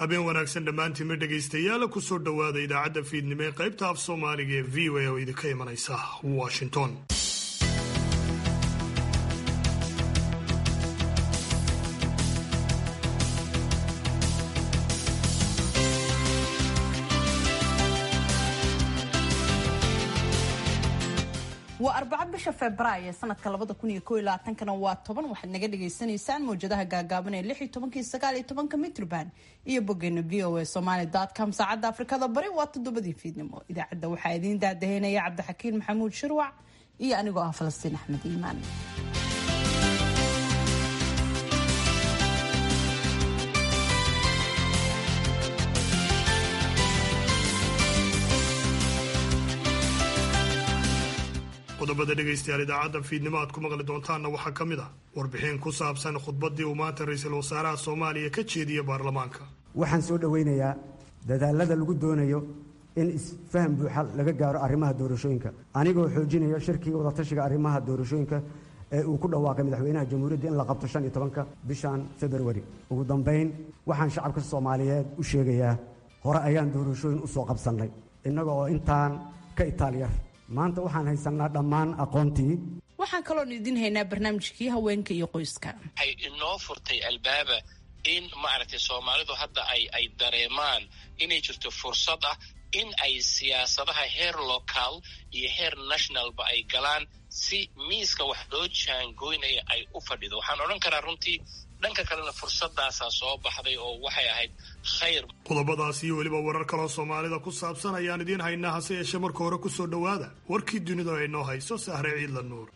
habeen wanaagsan dhammaantiinma dhegaystayaal kusoo dhowaada idaacadda fiidnimo ee qaybta af soomaaliga ee v o a oo idinka imanaysa washington waa arbaco bisha februaayo sanadka labada kun iyo koo iyo labaatankana waa toban waxaad naga dhagaysanaysaan mawjadaha gaagaaban ee lix iyo tobanka iyo sagaal iyo tobanka mitrban iyo boggeena v o a somaly com saacadda afrikada bari waa toddobadii fiidnimo idaacadda waxaa idiin daadaheynaya cabdixakiin maxamuud shirwac iyo anigoo ah falastiin axmed iimaan qodobada dhegaystayaal idaacadda fiidnimo aad ku maqli doontaanna waxaa ka mid ah warbixin ku saabsan khudbaddii uu maanta ra-iisul wasaaraha soomaaliya ka jeediya baarlamaanka waxaan soo dhowaynayaa dadaalada lagu doonayo in isfaham buuxa laga gaaro arrimaha doorashooyinka anigoo xoojinayo shirkiga wadatashiga arrimaha doorashooyinka ee uu ku dhawaaqay madaxweynaha jamhuuriyadda in la qabto shan iyo tobanka bishan februari ugu dambayn waxaan shacabka soomaaliyeed u sheegayaa hore ayaan doorashooyin u soo qabsannay innaga oo intaan ka itaalyar maanta waxaan haysannaa dhammaan aqoontii waxaan kaloon idin haynaa barnaamijkii haweenka iyo qoyska waxay inoo furtay albaaba in maaragtay soomaalidu hadda ay ay dareemaan inay jirto fursad ah in ay siyaasadaha heer local iyo heer nationalba ay galaan si miiska wax loo jaangoynaya ay u fadhido waxaan odhan karaa runtii dhanka kalena fursadaasaa soo baxday oo waxay ahayd khayr qodobadaas iyo weliba warar kaloo soomaalida ku saabsan ayaan idiin haynaa hase yeeshee marka hore ku soo dhowaada warkii dunida ay noo hayso sahre ciidla nuur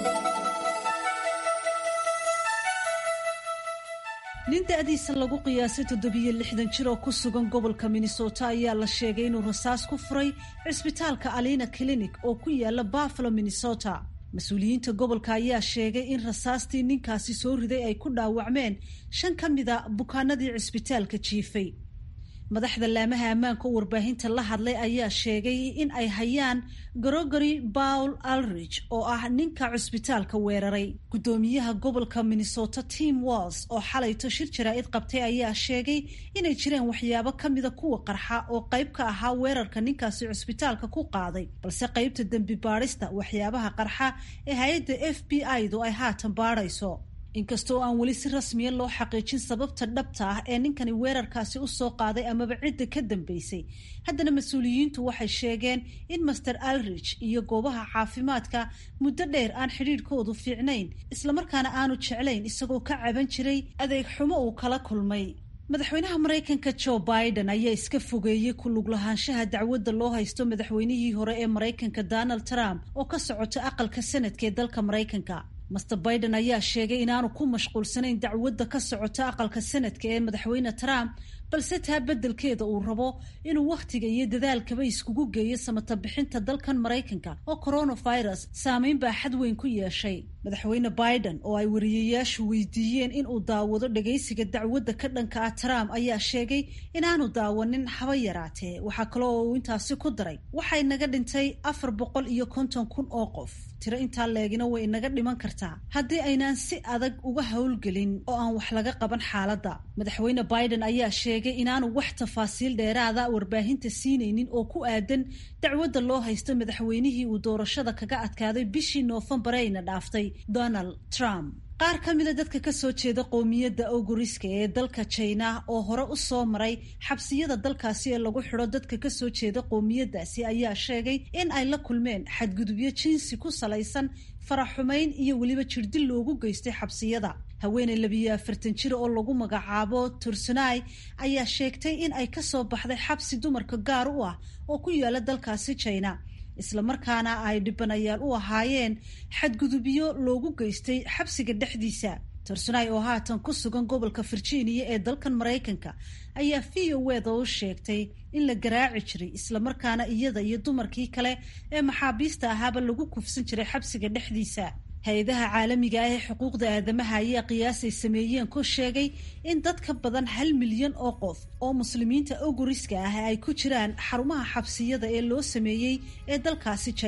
nin da-diisa lagu qiyaasay toddobiyo lixdan jir oo ku sugan gobolka minnesota ayaa la sheegay inuu rasaas ku furay cisbitaalka alina clinic oo ku yaala buffalo minnesota mas-uuliyiinta gobolka ayaa sheegay in rasaastii ninkaasi soo riday ay ku dhaawacmeen shan ka mida bukaanadii cisbitaalka jiifay madaxda laamaha ammaanka oo warbaahinta la hadlay ayaa sheegay in ay hayaan gregory paul alrich oo ah ninka cusbitaalka weeraray guddoomiyaha gobolka minnesota tim walls oo xalayto shir jaraa'id qabtay ayaa sheegay inay jireen waxyaabo ka mida kuwa qarxa oo qayb ka ahaa weerarka ninkaasi cusbitaalka ku qaaday balse qaybta dembi baadhista waxyaabaha qarxa ee hay-adda f b i-du ay haatan baadhayso inkastoo aan weli si rasmiya loo xaqiijin sababta dhabta ah ee ninkani weerarkaasi u soo qaaday amaba cidda ka dambeysay haddana mas-uuliyiintu waxay sheegeen in master alrich iyo goobaha caafimaadka muddo dheer aan xidhiidhkoodu fiicnayn islamarkaana aanu jeclayn isagoo ka caban jiray adeeg xumo uu kala kulmay madaxweynaha maraykanka joe biden ayaa iska fogeeyey ku lug lahaanshaha dacwadda loo haysto madaxweynihii hore ee maraykanka donald trump oo ka socota aqalka sanadka ee dalka maraykanka master biden ayaa sheegay inaanu ku mashquulsanayn dacwadda ka socota aqalka sanadka ee madaxweyne trump balse taa beddelkeeda uu rabo inuu wakhtiga iyo dadaalkaba iskugu geeyo samata bixinta dalkan maraykanka oo coronavirus saameyn baa xad weyn ku yeeshay madaxweyne biden oo ay wariyayaashu weydiiyeen inuu daawado dhagaysiga dacwadda ka dhanka ah trump ayaa sheegay inaanu daawanin haba yaraatee waxaa kale oo uu intaasi ku daray waxay naga dhintay afar boqol iyo konton kun oo qof tiro intaa leegina way inaga dhiman kartaa haddii aynaan si adag uga howlgelin oo aan wax laga qaban xaaladda madaxweyne biden ayaa sheegay inaanu wax tafaasiil dheeraada warbaahinta siinaynin oo ku aadan dacwadda loo haysto madaxweynihii uu doorashada kaga adkaaday bishii noofembar ayna dhaaftay donald trump qaar ka mida dadka ka soo jeeda qowmiyadda oguriska ee dalka jina oo hore u soo maray xabsiyada dalkaasi ee lagu xidho dadka ka soo jeeda qowmiyaddaasi ayaa sheegay in ay la kulmeen xadgudubyo jinsi ku salaysan faraxumayn iyo weliba jirdil loogu geystay xabsiyada haweeney labiyo afartan jir oo lagu magacaabo tursunai ayaa sheegtay in ay kasoo baxday xabsi dumarka gaar u ah oo ku yaala dalkaasi jina islamarkaana ay dhibanayaal u ahaayeen xadgudubyo loogu geystay xabsiga dhexdiisa tursunai oo haatan ku sugan gobolka virginia ee dalkan maraykanka ayaa v o weda u sheegtay in la garaaci jiray islamarkaana iyada iyo dumarkii kale ee maxaabiista ahaaba lagu kufsan jiray xabsiga dhexdiisa hay-adaha caalamiga ah ee xuquuqda aadamaha ayaa qiyaasay sameeyeen ku sheegay in dad ka badan hal milyan oo qof oo muslimiinta oguriska ah ay ku jiraan xarumaha xabsiyada ee loo sameeyey ee dalkaasi jina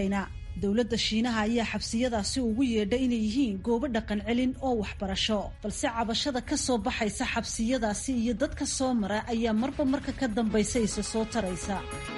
dowladda shiinaha ayaa xabsiyadaasi ugu yeedhay inay yihiin goobo dhaqan celin oo waxbarasho balse cabashada ka soo baxaysa xabsiyadaasi iyo dadka soo mara ayaa marba marka ka dambaysa isa soo taraysa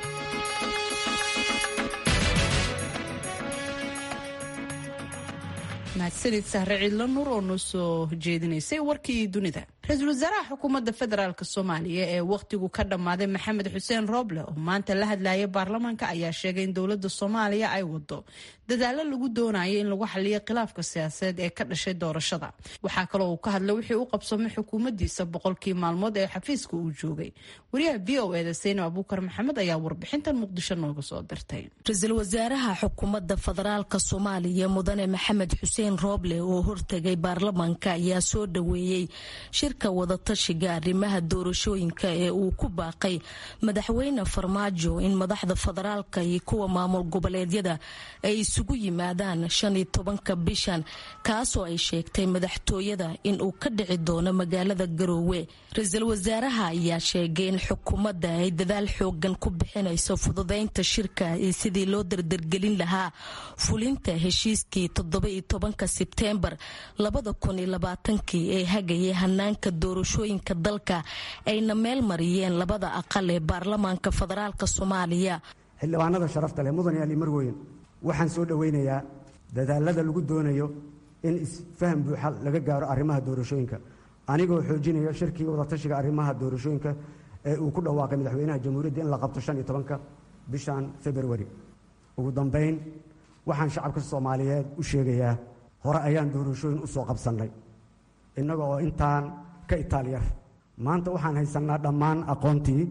mahadsanid sahre ciidla nuur oo noo soo jeedinaysay warkii dunida ra-iisul wasaaraha xukuumadda federaalk soomaaliya ee wakhtigu ka dhammaaday maxamed xuseen rooble oo maanta la hadlayay baarlamaanka ayaa sheegay in dowladda soomaaliya ay wado dadaalo lagu doonayo in lagu xaliyo khilaafka siyaasadeed ee ka dhashay doorashada waxaa kaloo uu ka hadlay wixii u qabsamay xukuumaddiisa boqolkii maalmood ee xafiiska uu joogay wariyaha v o eda saynab abuukar maxamed ayaa warbixintan muqdisho nooga soo dirtay ra-iisul wasaaraha xukuumadda federaalk soomaaliya mudane maxamed xuseen rooble oo hortegay baarlamaanka ayaa soo dhaweeyey shirka wadatashiga arrimaha doorashooyinka ee uu ku baaqay madaxweyne farmaajo in madaxda federaalka iyo kuwa maamul goboleedyada ay isugu yimaadaan shan iyo tobanka bishan kaasoo ay sheegtay madaxtooyada in uu ka dhici doono magaalada garoowe ra-iisul wasaaraha ayaa sheegay in xukuumadda ay dadaal xoogan ku bixinayso fududeynta shirka iyo sidii loo dardargelin lahaa fulinta heshiiskii toddoba iyo tobanka sebteembar labada kun iyo labaatankii ee hagayay hanaanka doorashooyinka dalka ayna meel mariyeen labada aqal ee baarlamaanka federaalk soomaaliya xildhibaanada sharafta leh mudan yaali marweyn waxaan soo dhowaynayaa dadaalada lagu doonayo in isfaham buuxa laga gaaro arrimaha doorashooyinka anigoo xoojinaya shirkii wadatashiga arrimaha doorashooyinka ee uu ku dhawaaqay madaxweynaha jamhuuriyadda in la qabto shan iyo tobanka bishan februari ugu dambayn waxaan shacabka soomaaliyeed u sheegayaa hore ayaan doorashooyin u soo qabsannay innaga oo intaan ka itaalyar maanta waxaan haysannaa dhammaan aqoontii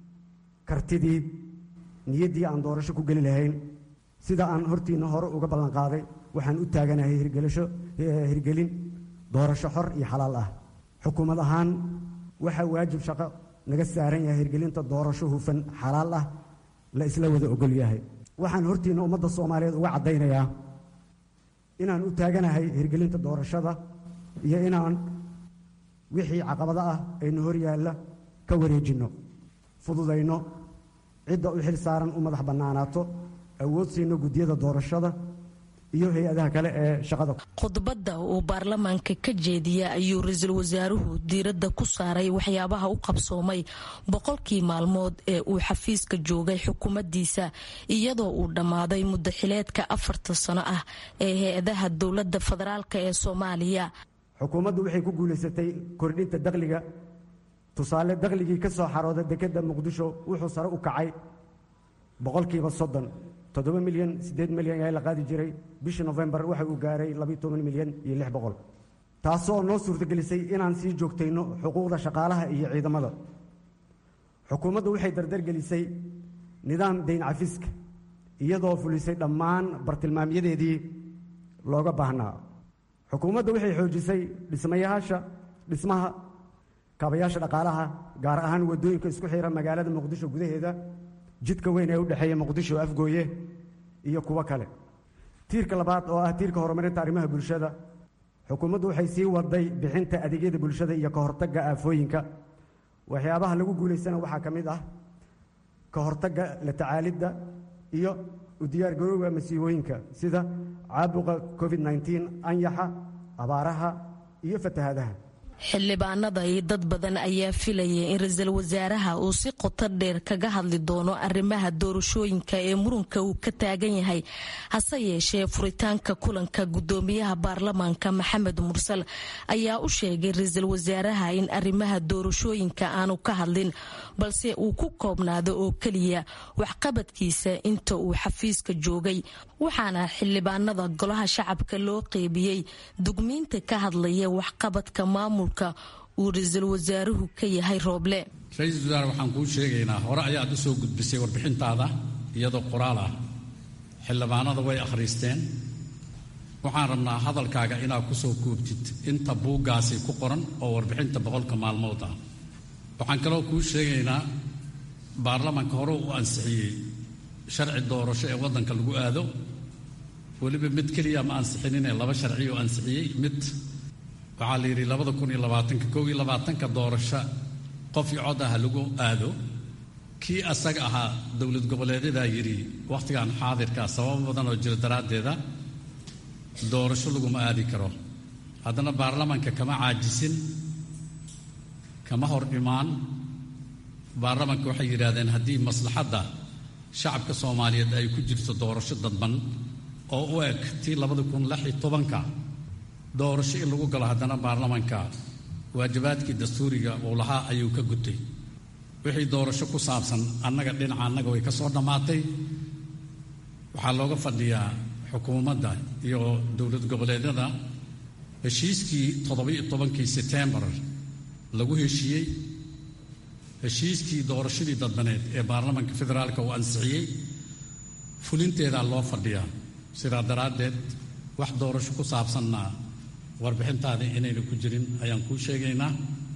kartidii niyaddii aan doorasho ku geli lahayn sida aan hortiinna hore uga ballanqaaday waxaan u taaganahay hirgelin doorasho xor iyo xalaal ah xukuumad ahaan waxaa waajib shaqo naga saaran yahay hirgelinta doorasho hufan xalaal ah la isla wada ogol yahay waxaan hortiinna ummadda soomaaliyeed uga caddaynayaa inaan u taaganahay hirgelinta doorashada iyo inaan wixii caqabado ah aynu hor yaalla ka wareejinno fududayno cidda u xil saaran u madax bannaanaato awood siino guddiyada doorashada iyo hay-adaha kale ee shaqada khudbadda uu baarlamaanka ka jeediya ayuu ra-iisul wasaaruhu diiradda ku saaray waxyaabaha u qabsoomay boqolkii maalmood ee uu xafiiska joogay xukuumaddiisa iyadoo uu dhammaaday muddaxileedka afarta sano ah ee hay-adaha dowladda federaalk ee soomaaliya xukuumaddu waxay ku guulaysatay kordhinta dakhliga tusaale dakhligii ka soo xarooda dekedda muqdisho wuxuu sare u kacay boqolkiiba soddon toddoba milyan siddeed milyan ayaa la qaadi jiray bishii nofembar waxa uu gaaray labiyo toban milyan iyo lix boqol taasoo noo suurtagelisay inaan sii joogtayno xuquuqda shaqaalaha iyo ciidamada xukuumaddu waxay dardargelisay nidaam dayn cafiska iyadoo fulisay dhammaan bartilmaamyadeedii looga baahnaa xukuumaddu waxay xoojisay dhismayaasha dhismaha kaabayaasha dhaqaalaha gaar ahaan waddooyinka isku xira magaalada muqdisho gudaheeda jidka weyn ee u dhexeeya muqdisho afgooye iyo kuwo kale tiirka labaad oo ah tiirka horumarinta arrimaha bulshada xukuumaddu waxay sii waday bixinta adeegyada bulshada iyo ka hortagga aafooyinka waxyaabaha lagu guulaysana waxaa ka mid ah ka hortagga la tacaalidda iyo u diyaargarowga masiibooyinka sida caabuqa covid nneteen anyaxa abaaraha iyo fatahaadaha xildhibaanada iyo dad badan ayaa filayay in ra-iisul wasaaraha uu si qoto dheer kaga hadli doono arrimaha doorashooyinka ee murunka uu ka taagan yahay hase yeeshee furitaanka kulanka gudoomiyaha baarlamaanka maxamed mursal ayaa u sheegay ra-iisul wasaaraha in arrimaha doorashooyinka aanu ka hadlin balse uu ku koobnaado oo keliya waxqabadkiisa inta uu xafiiska joogay waxaana xildhibaanada golaha shacabka loo qeybiyey dugmiinta ka hadlaya waxqabadka maamulka uu ra-iisul wasaaruhu ka yahay rooble ra-iisul wasaare waxaan kuu sheegaynaa hore ayaad u soo gudbisay warbixintaada iyadoo qoraal ah xildhibaanada way akhriisteen waxaan rabnaa hadalkaaga inaad ku soo koobtid inta buuggaasi ku qoran oo warbixinta boqolka maalmood ah waxaan kaloo kuu sheegaynaa baarlamaanka hore u ansixiyey sharci doorasho ee waddanka lagu aado weliba mid keliya ma ansixinine laba sharci oo ansixiyey mid waxaa la yidhi labada kun iyo labaatanka kow iyo labaatanka doorasho qof iyo cod ah lagu aado kii asaga ahaa dowlad goboleedyadaa yidhi wakhtigan xaadirkaa sababo badan oo jira daraaddeeda doorasho laguma aadi karo haddana baarlamanka kama caajisin kama hor imaan baarlamanka waxay yidhaahdeen haddii maslaxadda shacabka soomaaliyeed ay ku jirto doorasho dadban oo u eg tii labada kun lix iyo tobanka doorasho in lagu galo haddana baarlamanka waajibaadkii dastuuriga uu lahaa ayuu ka gutay wixii doorasho ku saabsan annaga dhinaca annaga way ka soo dhammaatay waxaa looga fadhiyaa xukuumadda iyo dowlad goboleedyada heshiiskii toddoba-iyo tobankii setembar lagu heshiiyey heshiiskii doorashadii dadbaneed ee baarlamanka federaalka uu ansixiyey fulinteedaa loo fadhiyaa sidaa daraaddeed wax doorasho ku saabsanna warbixintaada inayna ku jirin ayaan kuu sheegaynaa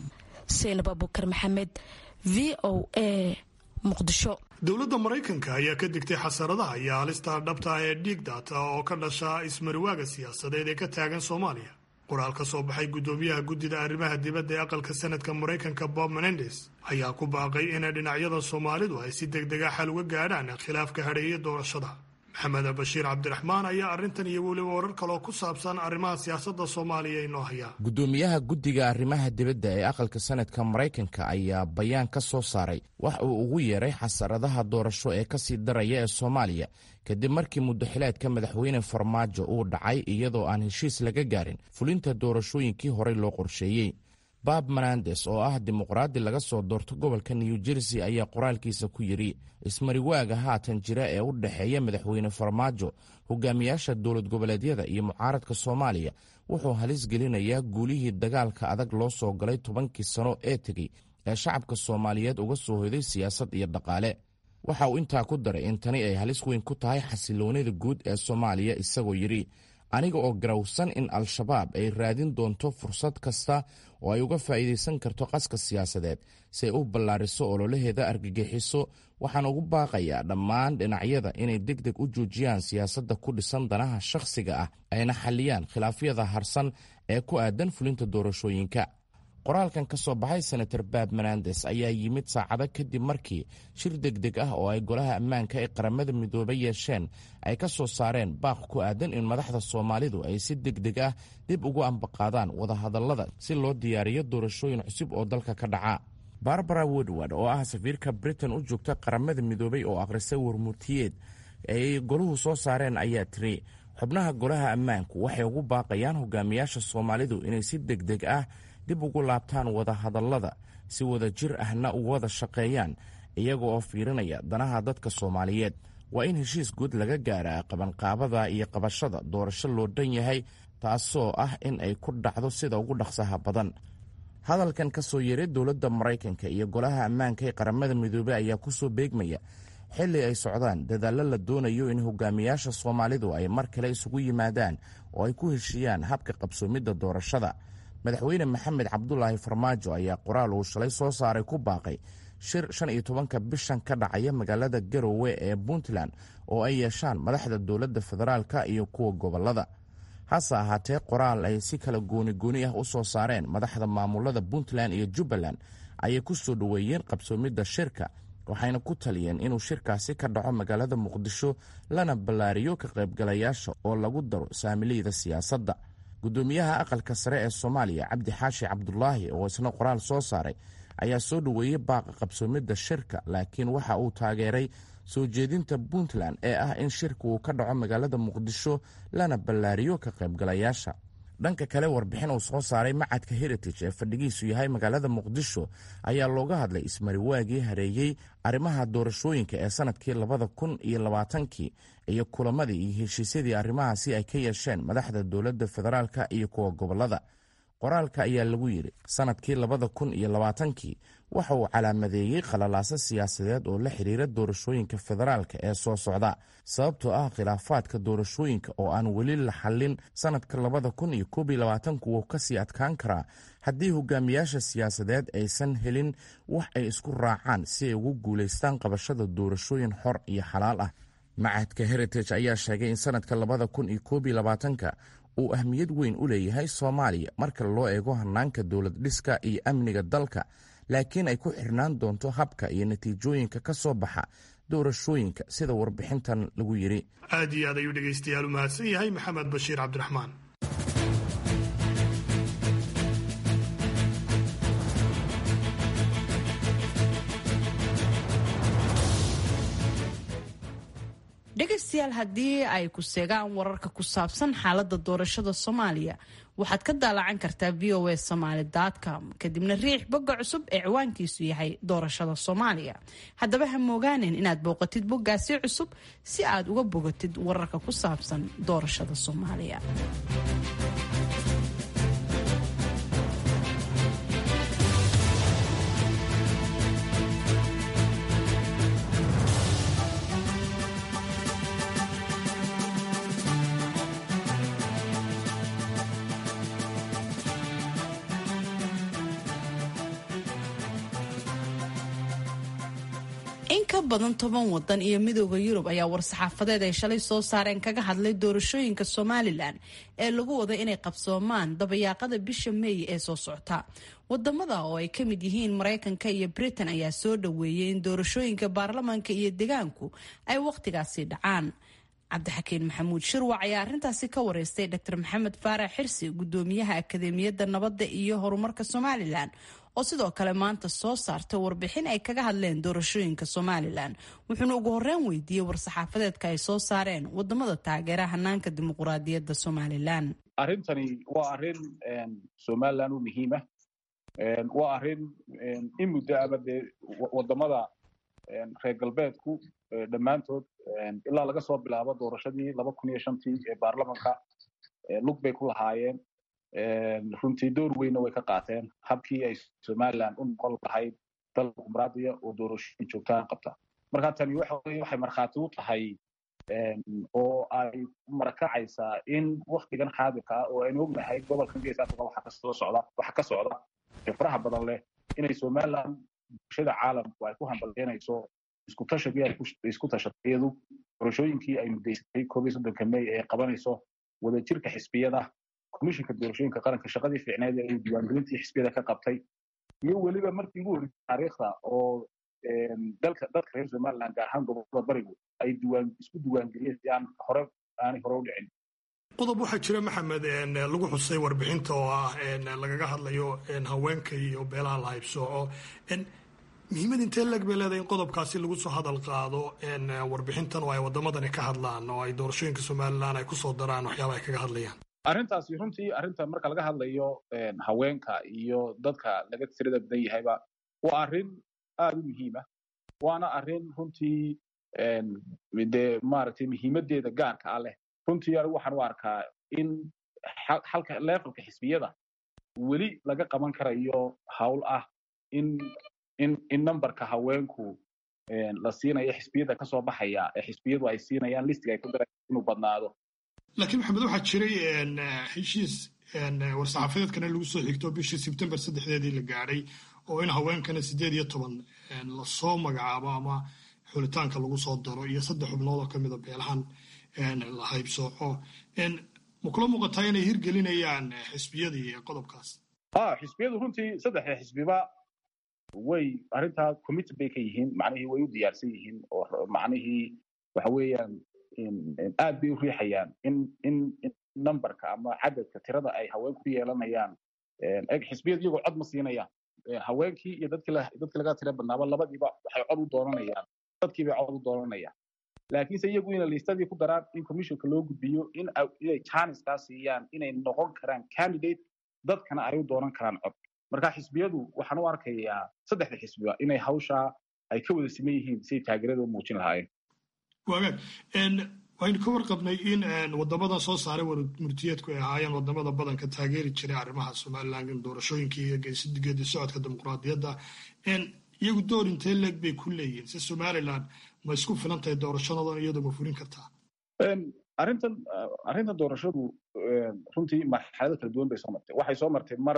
seenab abukar maxamed v o a muqdisho dowladda maraykanka ayaa ka digtay xasaradaha iyo halista dhabta ee dhiig daata oo ka dhasha ismariwaaga siyaasadeed ee ka taagan soomaaliya qoraal ka soo baxay guddoomiyaha guddida arrimaha dibadda ee aqalka sanadka maraykanka bob menendes ayaa ku baaqay inay dhinacyada soomaalidu ay si deg dega xal uga gaadhaan khilaafka hadheeya doorashada maxamed bashiir cabdiraxmaan ayaa arrintan iyo weliba warar kaleoo ku saabsan arrimaha siyaasadda soomaaliya inoo hayaa guddoomiyaha guddiga arrimaha dibadda ee aqalka sanadka maraykanka ayaa bayaan ka soo saaray wax uu ugu yeeray xasaradaha doorasho ee ka sii daraya ee soomaaliya kadib markii muddaxileedka madaxweyne farmaajo uu dhacay iyadoo aan heshiis laga gaarin fulinta doorashooyinkii horey loo qorsheeyey bab menandes oo ah dimuqraadi laga soo doorto gobolka new jersey ayaa qoraalkiisa ku yidhi ismariwaaga haatan jira ee u dhexeeya madaxweyne farmaajo hogaamiyaasha dowlad goboleedyada iyo mucaaradka soomaaliya wuxuu halis gelinayaa guulihii dagaalka adag loo soo galay tobankii sano ee tegey ee shacabka soomaaliyeed uga soo hoyday siyaasad iyo dhaqaale waxa uu intaa ku daray in tani ay halis weyn ku tahay xasiloonida guud ee soomaaliya isagoo yidhi aniga oo garawsan in al-shabaab ay raadin doonto fursad kasta oo ay uga faa'iidaysan karto qaska siyaasadeed si ay u ballaariso ololaheeda argagixiso waxaan ugu baaqayaa dhammaan dhinacyada inay deg deg u joojiyaan siyaasadda ku dhisan danaha shakhsiga ah ayna xalliyaan khilaafyada harsan ee ku aadan fulinta doorashooyinka qoraalkan ka soo baxay senator bab menandes ayaa yimid saacado kadib markii shir degdeg ah oo ay golaha ammaanka ee qaramada midoobay yeesheen ay ka soo saareen baaq ku aadan in madaxda soomaalidu ay si degdeg ah dib ugu ambaqaadaan wadahadallada si loo diyaariyo doorashooyin cusub oo dalka ka dhaca barbara woodward oo ah safiirka britain u joogta qaramada midoobay oo akhrisay warmurtiyeed ay goluhu soo saareen ayaa tiri xubnaha golaha ammaanku waxay ugu baaqayaan hogaamiyaasha soomaalidu inay si degdeg ah dib ugu laabtaan wadahadallada si wada jir ahna u wada shaqeeyaan iyaga oo fiirinaya danaha dadka soomaaliyeed waa in heshiis guud laga gaaraa qabanqaabada iyo qabashada doorasho loo dhan yahay taasoo ah in ay ku dhacdo sida ugu dhaqsaha badan hadalkan ka soo yeeray dowladda maraykanka iyo golaha ammaanka ee qaramada midoobey ayaa ku soo beegmaya xilli ay socdaan dadaallo la doonayo in hogaamiyaasha soomaalidu ay mar kale isugu yimaadaan oo ay ku heshiiyaan habka qabsoomidda doorashada madaxweyne maxamed cabdulaahi farmaajo ayaa qoraal uu shalay soo saaray ku baaqay shir shan iyo tobanka bishan ka dhacaya magaalada garowe ee puntland oo ay yeeshaan madaxda dowladda federaalka iyo kuwa gobolada hase ahaatee qoraal ay si kala gooni gooni ah u soo saareen madaxda maamulada puntland iyo jubbaland ayay ku soo dhoweeyeen qabsoomidda shirka waxayna ku taliyeen inuu shirkaasi ka dhaco magaalada muqdisho lana ballaariyo ka qaybgalayaasha oo lagu daro saamiliyada siyaasadda guddoomiyaha aqalka sare ee soomaaliya cabdi xaashi cabdulaahi oo isna qoraal soo saaray ayaa soo dhoweeyey baaqa qabsoomidda shirka laakiin waxa uu taageeray soo jeedinta puntland ee ah in shirka uu ka dhaco magaalada muqdisho lana ballaariyo ka qaybgalayaasha dhanka kale warbixin uu soo saaray macadka heritage ee fadhigiisu yahay magaalada muqdisho ayaa looga hadlay ismariwaagii hareeyey arrimaha doorashooyinka ee sanadkii labada kun iyo labaatankii iyo kulamadii iyo heshiisyadii arrimahaasi ay ka yeesheen madaxda dowladda federaalka iyo kuwa gobolada qoraalka ayaa lagu yidhi sanadkii labada kun iyo labaatankii waxa uu calaamadeeyey khalalaaso siyaasadeed oo la xiriira doorashooyinka federaalka ee soo socda sababtoo ah khilaafaadka doorashooyinka oo aan weli la xallin sanadka labada kun iyo koob iyo labaatanku wuu kasii adkaan karaa haddii hogaamiyaasha siyaasadeed aysan helin wax ay isku raacaan si ay ugu guulaystaan qabashada doorashooyin xor iyo xalaal ah macadka heritage ayaa sheegay in sanadka labada kun iyo koob iyo labaatanka uu ahmiyad weyn u leeyahay soomaaliya marka loo eego hanaanka dowlad dhiska iyo amniga dalka laakiin ay ku xirnaan doonto habka iyo natiijooyinka ka soo baxa doorashooyinka sida warbixintan lagu yidhi aad iyo aad ayuu dhegaystayaal u mahadsan yahay maxamed bashiir cabdiraxmaan dhegaystayaal haddii ay ku seegaan wararka ku saabsan xaalada doorashada soomaaliya waxaad ka daalacan kartaa v o a somaly com kadibna riix bogga cusub ee ciwaankiisu yahay doorashada soomaaliya haddaba ha moogaanin inaad booqatid boggaasi cusub si aad uga bogatid wararka ku saabsan doorashada soomaaliya in ka badan toban wadan iyo midooda yurub ayaa war-saxaafadeed ay shalay soo saareen kaga hadlay doorashooyinka somalilan ee lagu wada inay qabsoomaan dabayaaqada bisha meey ee soo socota wadamada oo ay ka mid yihiin maraykanka iyo britain ayaa soo dhaweeyay in doorashooyinka baarlamaanka iyo degaanku ay wakhtigaasi dhacaan cabdixakiin maxamuud shirwac ayaa arrintaasi ka wareystay dr maxamed faarax xirsi gudoomiyaha akadeemiyadda nabadda iyo horumarka somalilan oo sidoo kale maanta soo saartay warbixin ay kaga hadleen doorashooyinka somalilan wuxuuna ugu horeyn weydiiyey war-saxaafadeedka ay soo saareen wadamada taageera hanaanka dimuquraadiyadda somalilan arrintani waa arrin somalilan u muhiima waa arrin in muddo ama dee wadamada reer galbeedku dhammaantood ilaa laga soo bilaabo doorashadii laba kun iyo shantii ee baarlamanka lug bay ku lahaayeen runtii door weynna way ka qaateen habkii ay somalilan u noqon lahayd dal dimuqraadiya oo doorashooyin joogtaan qabta marka tani waxay markhaati u tahay oo ay marakacaysaa in waktigan xaadirka ah oo aynu ognahay gobolkan gees africa waxa kasoo socda waxa ka socda ee faraha badan leh inay somalilan bulshada caalamku ay ku hambalyeynayso isku tashagii ay isku tashatay iyadu doorashooyinkii ay mudaysatay koob iyo soddonka may ee qabanayso wadajirka xisbiyada komishinka doorashooyinka qaranka shaqadii fiicneed ee diiwaangelintii xisbiyada ka qabtay iyo weliba markii ugu horreysay taariikhda oo dalka dadka reer somaliland gaar ahaan gobolada barigu ay diiwaan isku diiwaangeliyeen si aan hore aanay hore u dhicin qodob waxaa jira maxamed lagu xusay warbixinta oo ah lagaga hadlayo haweenka iyo beelaha la haybsooco muhiimad intee leg bay leedahay in qodobkaasi lagu soo hadal qaado warbixintan oo ay wadamadani ka hadlaan oo ay doorashooyinka somalilan ay kusoo daraan waxyaaba ay kaga hadlayaan arrintaasi runtii arrinta marka laga hadlayo haweenka iyo dadka laga tirada badan yahayba waa arrin aada u muhiima waana arrin runtii dee maaragtay muhiimadeeda gaarka ah leh runtii anigu waxaan u arkaa in halka levelka xisbiyada weli laga qaban karayo hawl ah in in in numberka haweenku la siinayo xisbiyada kasoo baxaya ee xisbiyadu ay siinayaan listiga ay ku dara inuu badnaado laakiin maxamed waxaa jiray heshiis war-saxaafadeedkana lagu soo xigto bishii sebtembar saddexdeedii la gaadhay oo in haweenkana siddeed iyo toban lasoo magacaabo ama xulitaanka lagu soo daro iyo saddex xubnood oo kamida beelahan la haybsooco ma kula muuqataa inay hirgelinayaan xisbiyadii qodobkaas xisbiyadu runtii saddexda xisbiba way arrintaa committed bay ka yihiin macnihii way u diyaarsan yihiin oo macnihii waxa weeyaan aad bay u riixayaan in in numberka ama cadadka tirada ay haweenku ku yeelanayaan eg xisbiyadu iyagoo cod ma siinayaan haweenkii iyo dadkii dadkii laga tira badnaaba labadiiba waxay cod u doonanayaan dadkii bay cod u doonanayaan laakiinse iyagu inay liistadii ku daraan in commissionka loo gudbiyo in inay chaniskaa siiyaan inay noqon karaan candidate dadkana ay u doonan karaan cod marka xisbiyadu waxaan u arkayaa saddexda xisbiba inay hawshaa ay ka wada siman yihiin siay taageerada u muujin lahaayeen wagaag waynu ka warqabnay in wadamadan soo saaray murtiyeedku ay ahaayeen wadamada badanka taageeri jiray arrimaha somalilan doorashooyinkii iyo geedi socodka dimuqraadiyadda iyagu door intee leeg bay ku leeyihiin si somalilan ma isku filan tahay doorashadodan iyadoo ma furin kartaa arrintan arrintan doorashadu runtii marxalado kala duwan bay soo martay waxay soo martay mar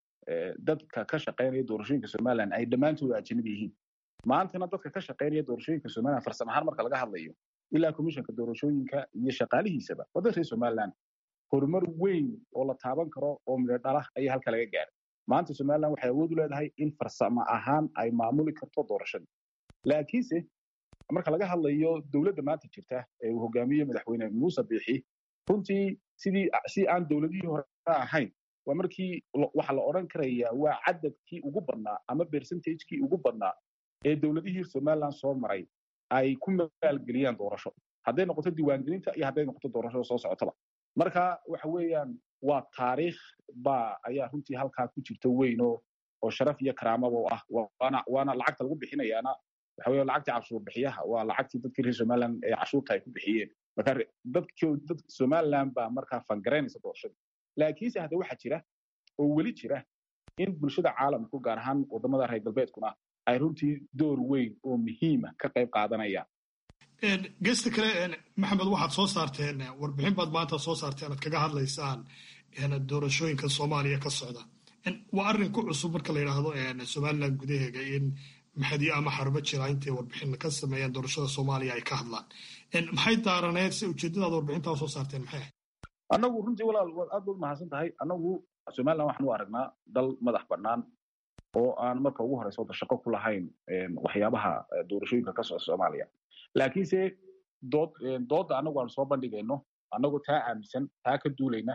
dadka ka shaqaynaya doorashooyinka somalilan ay dhammaantooda ajanabi yihiin maantana dadka ka shaqaynaya doorashooyinka somalilan farsamo ahaan marka laga hadlayo ilaa komishanka doorashooyinka iyo shaqaalihiisaba waddan reer somalilan horumar weyn oo la taaban karo oo midho dhala ayaa halka laga gaaray maanta somaliland waxay awood u leedahay in farsamo ahaan ay maamuli karto doorashadii laakiinse marka laga hadlayo dowladda maanta jirta ee uu hogaamiye madaxweyne muuse biixi runtii sidii si aan dowladihii hore ahayn waa markii waxa la odhan karayaa waa cadadkii ugu badnaa ama percentagekii ugu badnaa ee dowladihii somaliland soo maray ay ku maalgeliyaan doorasho hadday noqoto diiwaangelinta iyo hadday noqoto doorashada soo socotaba marka waxa weeyaan waa taariikh baa ayaa runtii halkaa ku jirta weyn oo oo sharaf iyo karaamaba u ah waana waana lacagta lagu bixinayaana waxa weeye lacagtii cashuur bixiyaha waa lacagtii dadkii reer somaliland ee cashuurta ay ku bixiyeen marka dadkii dad somaliland baa markaa fangaraynaysa doorashada laakiinse hadda waxaa jira oo weli jira in bulshada caalamku gaar ahaan wadamada reer galbeedkuna ay runtii door weyn oo muhiima ka qayb qaadanayaan gesta kale maxamed waxaad soo saarteen warbixin baad maanta soo saarteen aad kaga hadlaysaan doorashooyinka soomaaliya ka socda waa arrin ku cusub marka la yidhaahdo somaliland gudaheega in maxadiyo ama xarbo jira intay warbixin ka sameeyaan doorashada soomaaliya ay ka hadlaan maxay daaraneed se ujeedadaad warbixintaa soo saarteen maxay ahayd annagu runtii walaal waad aad baad mahadsan tahay annagu somaliland waxaan u aragnaa dal madax bannaan oo aan marka ugu horeysa wada shaqo ku lahayn waxyaabaha doorashooyinka ka socda soomaaliya laakiinse dood doodda annagu aan soo bandhigayno annagu taa aaminsan taa ka duulayna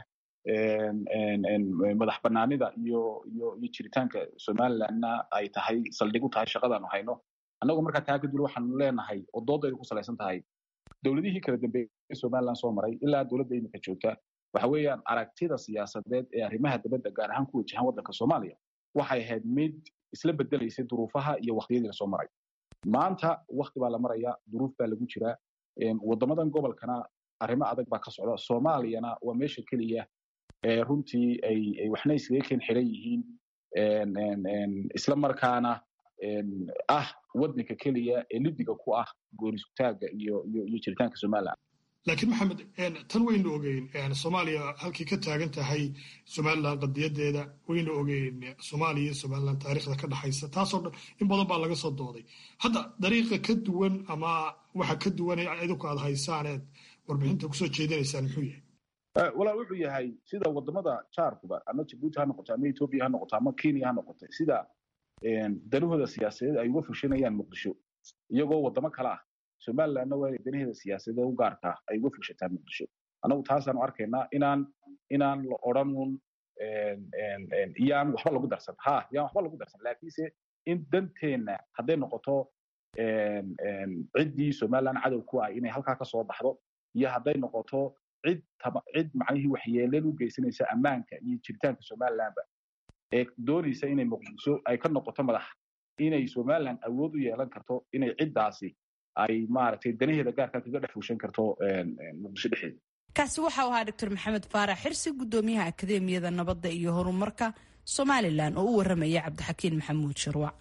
madax bannaanida iyo iyo iyo jiritaanka somalilandna ay tahay saldhig u tahay shaqadaanu hayno annagu markaa taa ka duula waxaanu leenahay oo doodaydu ku salaysan tahay dowladihii kala dambeeyey somaliland soo maray ilaa dowladda iminka joogta waxa weeyaan aragtida siyaasadeed ee arrimaha dibadda gaar ahaan ku wajahan waddanka soomaaliya waxay ahayd mid isla bedelaysay duruufaha iyo wakhtiyadii lasoo maray maanta wakti baa la maraya duruuf baa lagu jiraa waddamadan gobolkana arrimo adag baa ka socda soomaaliyana waa meesha keliya ee runtii ay ay waxna iskaga keen xiran yihiin isla markaana ah waddanka keliya ee lidiga ku ah goonisutaagga iyo iyo iyo jiritaanka somaliland laakiin maxamed tan waynu ogeyn soomaaliya halkii ka taagan tahay somaliland qadiyadeeda waynu ogeyn soomaaliya iyo somaliland taariikhda ka dhaxaysa taasoo dhan in badan baa laga soo dooday hadda dariiqa ka duwan ama waxa ka duwan idinku aad haysaaneed warbixinta kusoo jeedinaysaan muxuu yahay walaal wuxuu yahay sida wadamada jaarkuba ama jabuuti ha noqoto ama etoobiya ha noqoto ama kenya ha noqoto sida danahooda siyaasadeed ay uga fushanayaan muqdisho iyagoo wadamo kale ah somalilandna waa danaheeda siyaasadeed u gaarkaa ay uga fushataa muqdisho annagu taasaanu arkaynaa inaan inaan la odhanun yaan waxba lagu darsan ha yaan waxba lagu darsan laakiinse in danteenna hadday noqoto ciddii somaliland cadow ku ah inay halkaa ka soo baxdo iyo hadday noqoto cid cid macnihii waxyeeleel u geysanaysa ammaanka iyo jiritaanka somalilandba ee doonaysa inay muqdisho ay ka noqoto madax inay somaliland awood u yeelan karto inay ciddaasi ay maaragtay danaheeda gaarka kaga dhex fushan karto muqdisho dhexdeeda kaasi waxau ahaa doctor maxamed faarax xirsi gudoomiyaha akademiyada nabadda iyo horumarka somalilan oo u waramaya cabdixakiin maxamuud sharwac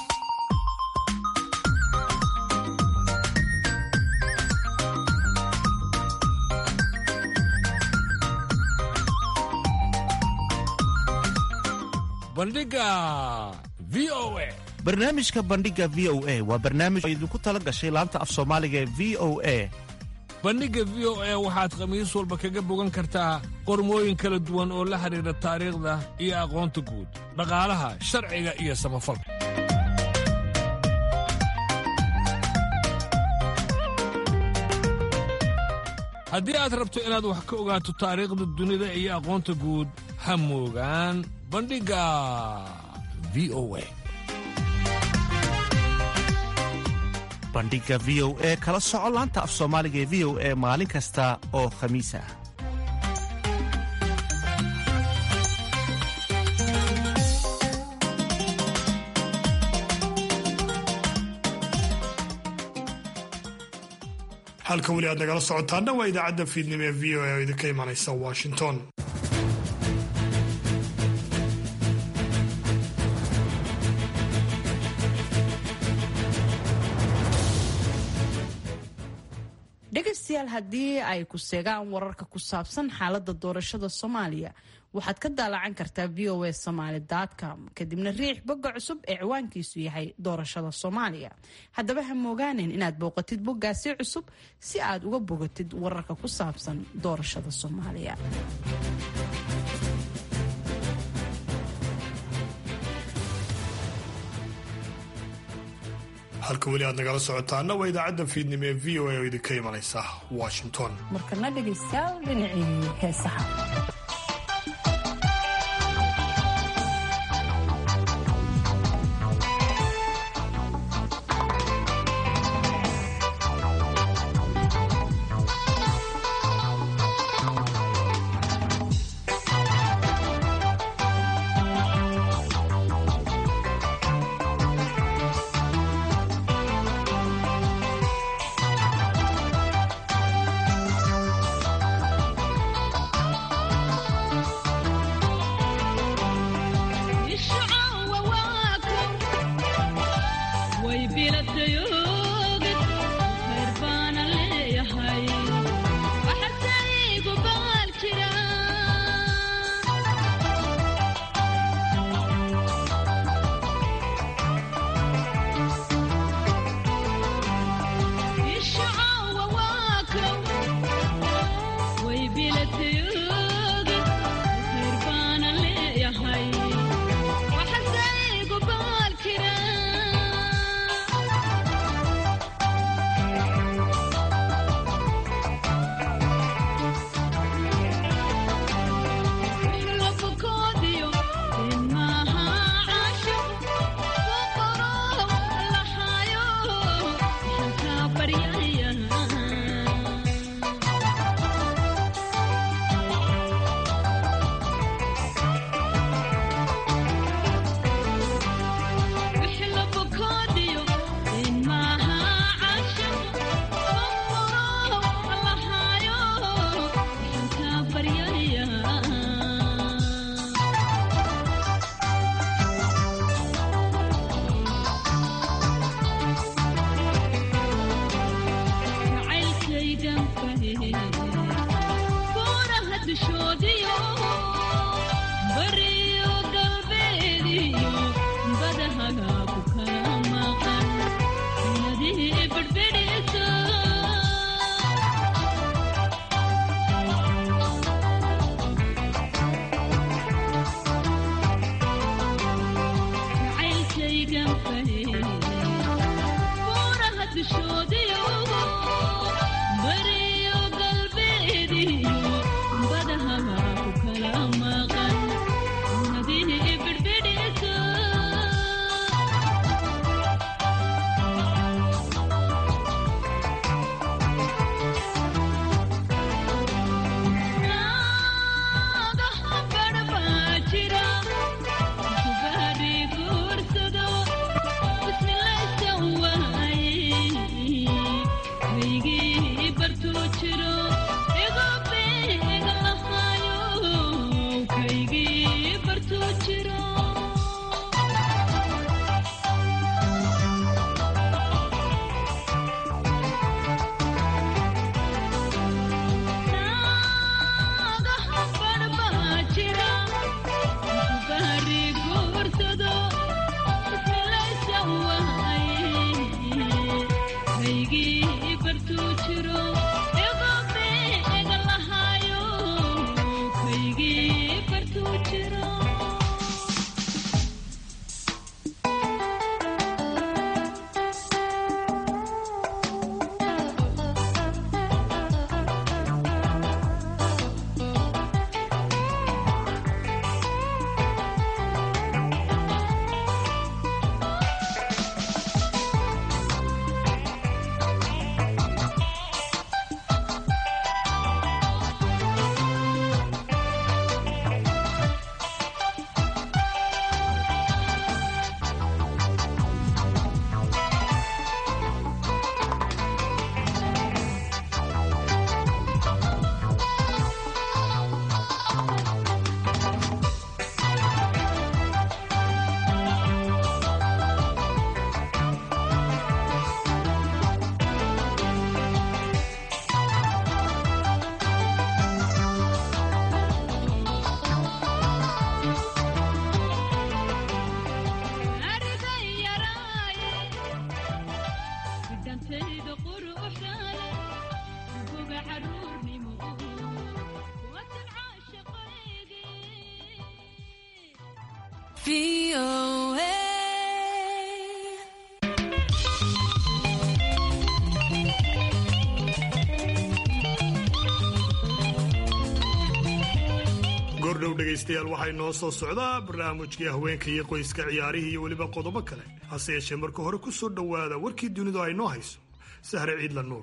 bandhiga v o a barnaamijka bandhiga v o a waa barnaamij oo idinku tala gashay laanta af soomaaliga ee v o a bandhigga v o a waxaad khamiis walba kaga bogan kartaa qormooyin kala duwan oo la xidhiidha taariikhda iyo aqoonta guud dhaqaalaha sharciga iyo samafalka haddii aad rabto inaad wax ka ogaato taariikhda dunida iyo aqoonta guud ha moogaan bandhigga v o a bandhiga v o e kala soco laanta af soomaaliga ee v o e maalin kasta oo khamiis ah halka weli aad nagala socotaana waa idaacadda fiidnimo ee v o a oo idinka imanaysa washington dhegaystayaal haddii ay ku seegaan wararka ku saabsan xaaladda doorashada soomaaliya waxaad ka daalacan kartaa v o a somaly com kadibna riix bogga cusub ee ciwaankiisu yahay doorashada soomaaliya haddaba ha moogaanin inaad booqatid boggaasi cusub si aad uga bogatid wararka ku saabsan doorashada soomaaliya halka weli aad nagala socotaana waa idaacadda fiidnimo ee v o a oo idinka imanaysa washington markana dhegaystayaal dhinacii heesaha goordhow dhegaystayaal waxay noo soo socdaa barnaamijkii haweenka iyo qoyska ciyaarihii iyo weliba qodobo kale hase yeeshee marka hore ku soo dhowaada warkii dunidu ay noo hayso sahre ciidla nuur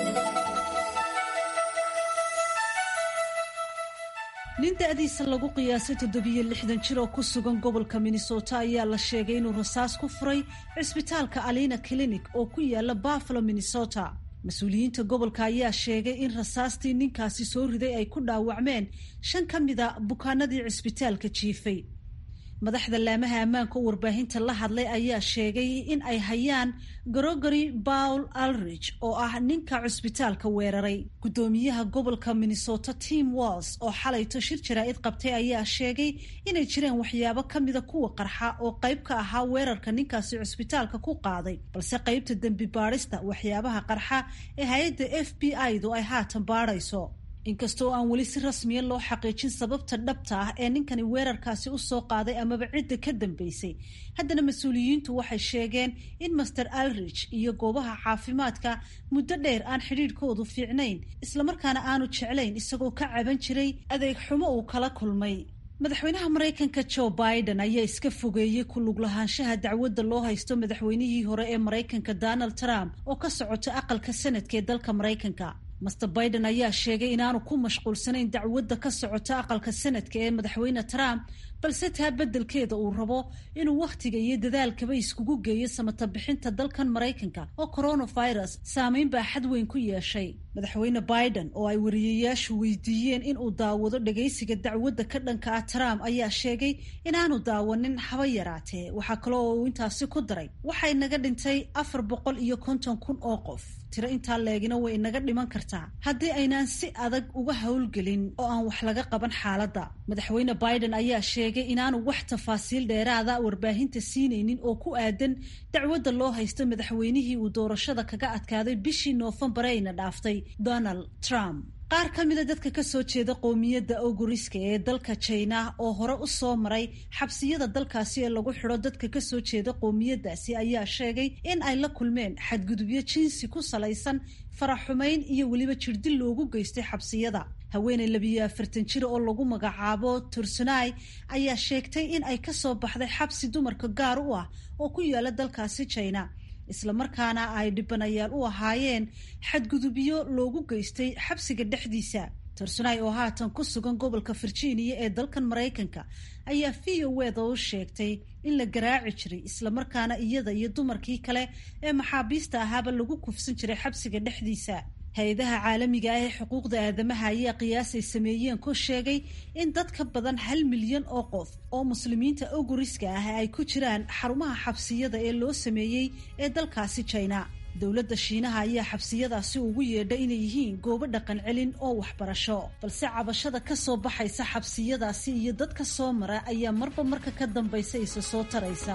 nin da-diisa lagu qiyaasay toddobiyo lixdan jir oo ku sugan gobolka minnesota ayaa la sheegay inuu rasaas ku furay cisbitaalka alina clinic oo ku yaala buffalo minnesota mas-uuliyiinta gobolka ayaa sheegay in rasaastii ninkaasi soo riday ay ku dhaawacmeen shan ka mida bukaanadii cisbitaalka jiifay madaxda laamaha ammaanka oo warbaahinta la hadlay ayaa sheegay in ay hayaan gregory paul alrich oo ah ninka cusbitaalka weeraray guddoomiyaha gobolka minnesota tim walls oo xalayto shir jaraa-id qabtay ayaa sheegay inay jireen waxyaabo ka mida kuwa qarxa oo qayb ka ahaa weerarka ninkaasi cusbitaalka ku qaaday balse qaybta dembi baadhista waxyaabaha qarxa ee hay-adda f b i-du ay haatan baadhayso inkastoo aan weli si rasmiya loo xaqiijin sababta dhabta ah ee ninkani weerarkaasi u soo qaaday amaba cidda ka dambeysay haddana mas-uuliyiintu waxay sheegeen in master alrich iyo goobaha caafimaadka muddo dheer aan xidhiidhkoodu fiicnayn islamarkaana aanu jeclayn isagoo ka caban jiray adeeg xumo uu kala kulmay madaxweynaha maraykanka joe biden ayaa iska fogeeyey ku lug lahaanshaha dacwadda loo haysto madaxweynihii hore ee maraykanka donald trump oo ka socota aqalka sanadka ee dalka maraykanka master biden ayaa sheegay inaanu ku mashquulsanayn dacwadda ka socota aqalka sanadka ee madaxweyne trump balse taa beddelkeeda uu rabo inuu wakhtiga iyo dadaalkaba iskugu geeyo samata bixinta dalkan maraykanka oo coronavirus saameyn baa xad weyn ku yeeshay madaxweyne biden oo ay wariyayaashu weydiiyeen inuu daawado dhagaysiga dacwadda ka dhanka ah trump ayaa sheegay inaanu daawanin haba yaraatee waxaa kale oo uu intaasi ku daray waxay naga dhintay afar boqol iyo konton kun oo qof tiro intaa leegina way inaga dhiman kartaa haddii aynaan si adag uga howlgelin oo aan wax laga qaban xaaladda madaxweyne biden ayaa sheegay inaanu wax tafaasiil dheeraada warbaahinta siinaynin oo ku aadan dacwadda loo haysto madaxweynihii uu doorashada kaga adkaaday bishii noofembar ayna dhaaftay donald trump qaar ka mida dadka kasoo jeeda qowmiyadda oguriska ee dalka jina oo hore u soo maray xabsiyada dalkaasi ee lagu xidho dadka kasoo jeeda qowmiyadaasi ayaa sheegay in ay la kulmeen xadgudubyo jinsi ku salaysan faraxumayn iyo weliba jirdil loogu geystay xabsiyada haweeney labiyo afartan jir oo lagu magacaabo tursunai ayaa sheegtay in ay kasoo baxday xabsi dumarka gaar u ah oo ku yaala dalkaasi jina islamarkaana ay dhibanayaal u ahaayeen xadgudubyo loogu geystay xabsiga dhexdiisa tursunai oo haatan ku sugan gobolka virginia ee dalkan maraykanka ayaa v o weda u sheegtay in la garaaci jiray islamarkaana iyada iyo dumarkii kale ee maxaabiista ahaaba lagu kufsan jiray xabsiga dhexdiisa hay-adaha caalamiga ah ee xuquuqda aadamaha ayaa qiyaasay sameeyeen ku sheegay in dad ka badan hal milyan oo qof oo muslimiinta oguriska ah ay ku jiraan xarumaha xabsiyada ee loo sameeyey ee dalkaasi jina dowladda shiinaha ayaa xabsiyadaasi ugu yeedha inay yihiin goobo dhaqan celin oo waxbarasho balse cabashada ka soo baxaysa xabsiyadaasi iyo dadka soo mara ayaa marba marka ka dambaysa isa soo taraysa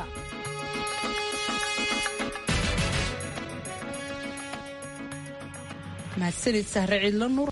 mahadsanid sahre ciidlo nuur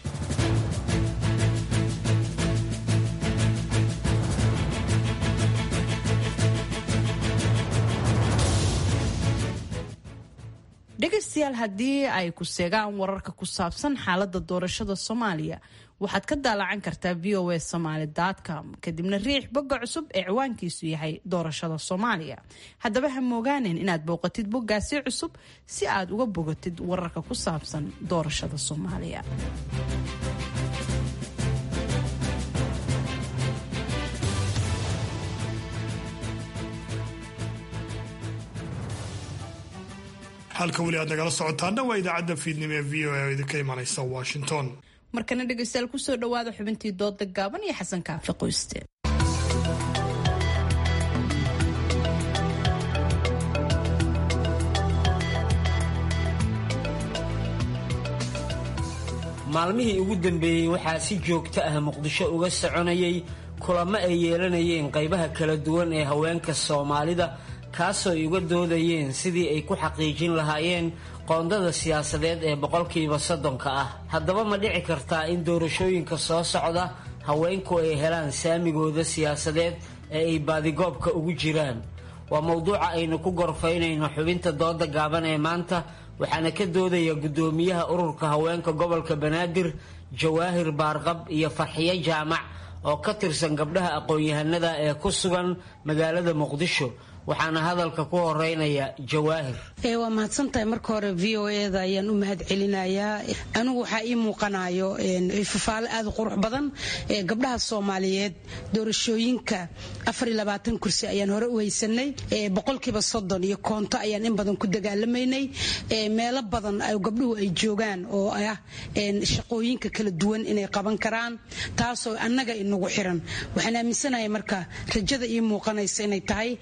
dhegaystayaal haddii ay ku seegaan wararka ku saabsan xaaladda doorashada soomaaliya waxaad ka daalacan kartaa v o a somaly com kadibna riix bogga cusub ee ciwaankiisu yahay doorashada soomaaliya haddaba ha moogaanen inaad booqatid boggaasi cusub si aad uga bogatid wararka ku saabsan doorashada soomaaliya halka weli aad nagala socotaana waa idaacadda fiidnimo ee v o a oo idinka imanaysa washington markana dhegaystayaal kusoo dhawaada xubintii dooda gaaban iyo xasan kaafi qoyste maalmihii ugu dambeeyey waxaa si joogto ah muqdisho uga soconayay kulamo ay yeelanayeen qaybaha kala duwan ee haweenka soomaalida kaasoo ay uga doodayeen sidii ay ku xaqiijin lahaayeen qoondada siyaasadeed ee boqolkiiba soddonka ah haddaba ma dhici kartaa in doorashooyinka soo socda haweenku ay helaan saamigooda siyaasadeed ee ay baadigoobka ugu jiraan waa mowduuca aynu ku gorfaynayno xubinta dooda gaaban ee maanta waxaana ka doodaya guddoomiyaha ururka haweenka gobolka banaadir jawaahir baarqab iyo farxiyo jaamac oo ka tirsan gabdhaha aqoon-yahanada ee ku sugan magaalada muqdisho waxaana hadalka ku horeynaya jawaahir waa mahadsantahay marka hore v o eda ayaan u mahad celinayaa anigu waxaa ii muuqanayo fafaale aad u qurux badan gabdhaha soomaaliyeed doorashooyinka kursi ayaan hore u haysanay boqolkiiba soddon iyo koonto ayaan in badan ku dagaalamaynay meelo badan gabdhuhu ay joogaan oo ah shaqooyinka kala duwan inay qaban karaan taasoo annaga inagu xiran waxaan aaminsanahay marka rajada ii muuqanaysa inay tahay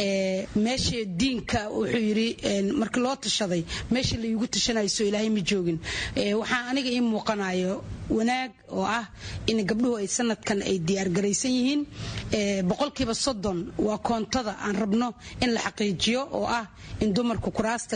meesha diinka wuxuu yidhi markii loo tashaday meesha laigu tashanayso ilaahay ma joogin waxaa aniga ii muuqanayo wanaag oo ah in gabdhuhu ay sanadkan ay diyaargaraysan yihiin boqolkiiba soddon waa koontada aan rabno in la xaqiijiyo oo ah in dumarku kuraasta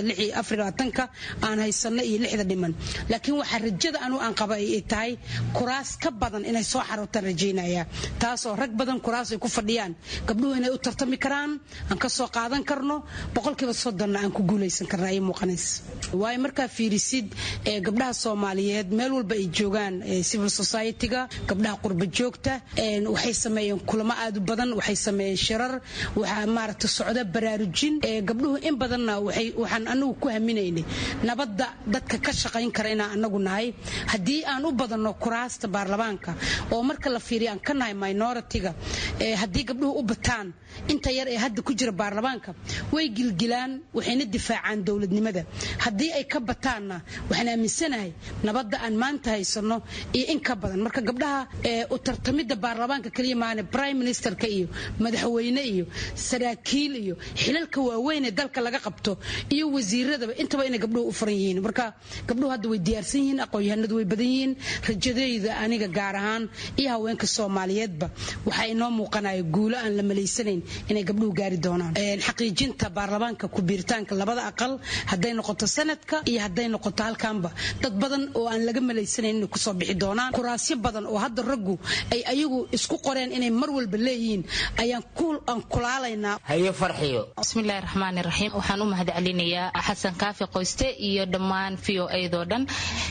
ka aan haysano iyo lixda dhiman laakiin waxaa rajada anu aan qaba ay tahay kuraas ka badan inay soo xarootaan rajaynaya taasoo rag badan kuraas ay ku fadhiyaan gabdhuhu inay u tartami karaan aan ka soo qaadan karno boqolkiiba soddonna aan ku guulaysan karna ayay muuqanaysa waayo markaa fiirisid gabdhaha soomaaliyeed meel walba ay joogaan civil society-ga gabdhaha qurba joogta waxay sameeyeen kulamo aad u badan waxay sameeyeen shirar waxaa maaragta socda baraarujin gabdhuhu in badanna waxaan anagu ku haminaynay nabadda dadka ka shaqayn kara inaan anagu nahay haddii aan u badanno kuraasta baarlamaanka oo marka la fiiriyo aan ka nahay minority-ga haddii gabdhuhu u bataan inta yar ee hadda ku jira baarlamaanka way gilgilaan waxayna difaacaan dowladnimada haddii ay ka bataanna waxaan aaminsanahay nabadda aan maanta haysano iyo in ka badan marka gabdhaha u tartamidda baarlamaanka kaliya maane prime ministerka iyo madaxweyne iyo saraakiil iyo xilalka waaweyn ee dalka laga qabto iyo wasiiradaba intaba inay gabdhuhu u furan yihiin marka gabdhuhu hadda way diyaarsan yihiin aqoon-yahanadu way badan yihiin rajadayda aniga gaar ahaan iyo haweenka soomaaliyeedba waxaa inoo muuqanaya guulo aan la malaysanayn inay gabdhuhu gaari doonaan xaqiijinta baarlamaanka ku-biiritaanka labada aqal hadday noqoto sanadka iyo hadday noqoto halkaanba dad badan oo aan laga malaysanayn inay kusoo bixi doonaan kuraasyo badan oo hadda raggu ay ayagu isku qoreen inay mar walba leeyihiin ayaan aan kulaalaynaa hayo farxiyo bismillahi raxmaani raxiim waxaan u mahad celinayaa xasan kaafi qoyste iyo dhammaan v o eedoo dhan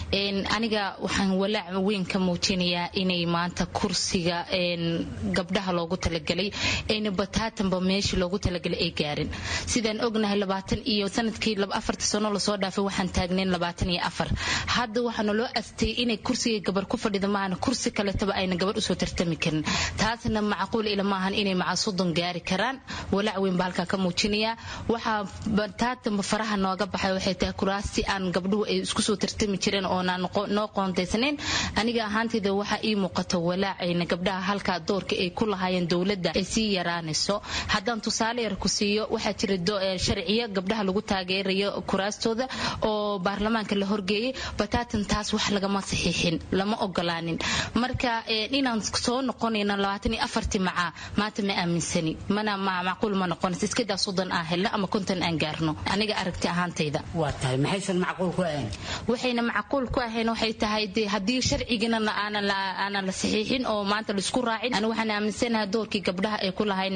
aniga waxaan walaac weyn ka muujinayaa inay maanta kursiga gabdhaha loogu talagelay ayna bataatanba meeshii loogu talagalay ay gaarin sidaan ognahay labaatan iyo sanadkii afarta sano lasoo dhaafay waxaan taagnayn labaatan iyo afar hadda waxaana loo astayay inay kursiga gabar ku fadhida maahana kursi kaletaba ayna gabar usoo tartami karin taasna macquul ila maahan inay maca soddon gaari karaan walaac weyn baa halkaa ka muujinaya waxaa bataatanba faraha nooga baxay waxay tahay kuraasti aan gabdhuhu ay isku soo tartami jireen oonaan noo qoontaysanayn aniga ahaantayda waxaa ii muuqata walaacayna gabdhaha halkaa doorka ay ku lahaayeen dowladda ay sii yaraanayso haddaan tusaale yar ku siiyo waxaa jira sharciyo gabdhaha lagu taageerayo kuraastooda oo baarlamaanka la horgeeyey bataatan taas wax lagama saxiixin lama ogolaanin marka inaan soo noqonayno labaatan iyo afartii macaa maanta ma aaminsani mana macquul ma noqonaysa iskadaa soddon aan helno ama konton aan gaarno aniga aragti ahaantayda waa tahay maxaysan macquul ku ahayn waxayna macquul ku ahayn waxay tahay de haddii sharcigina aanan la saxiixin oo maanta laisku raacin ani waxaan aaminsanahay doorkii gabdhaha ay ku lahayn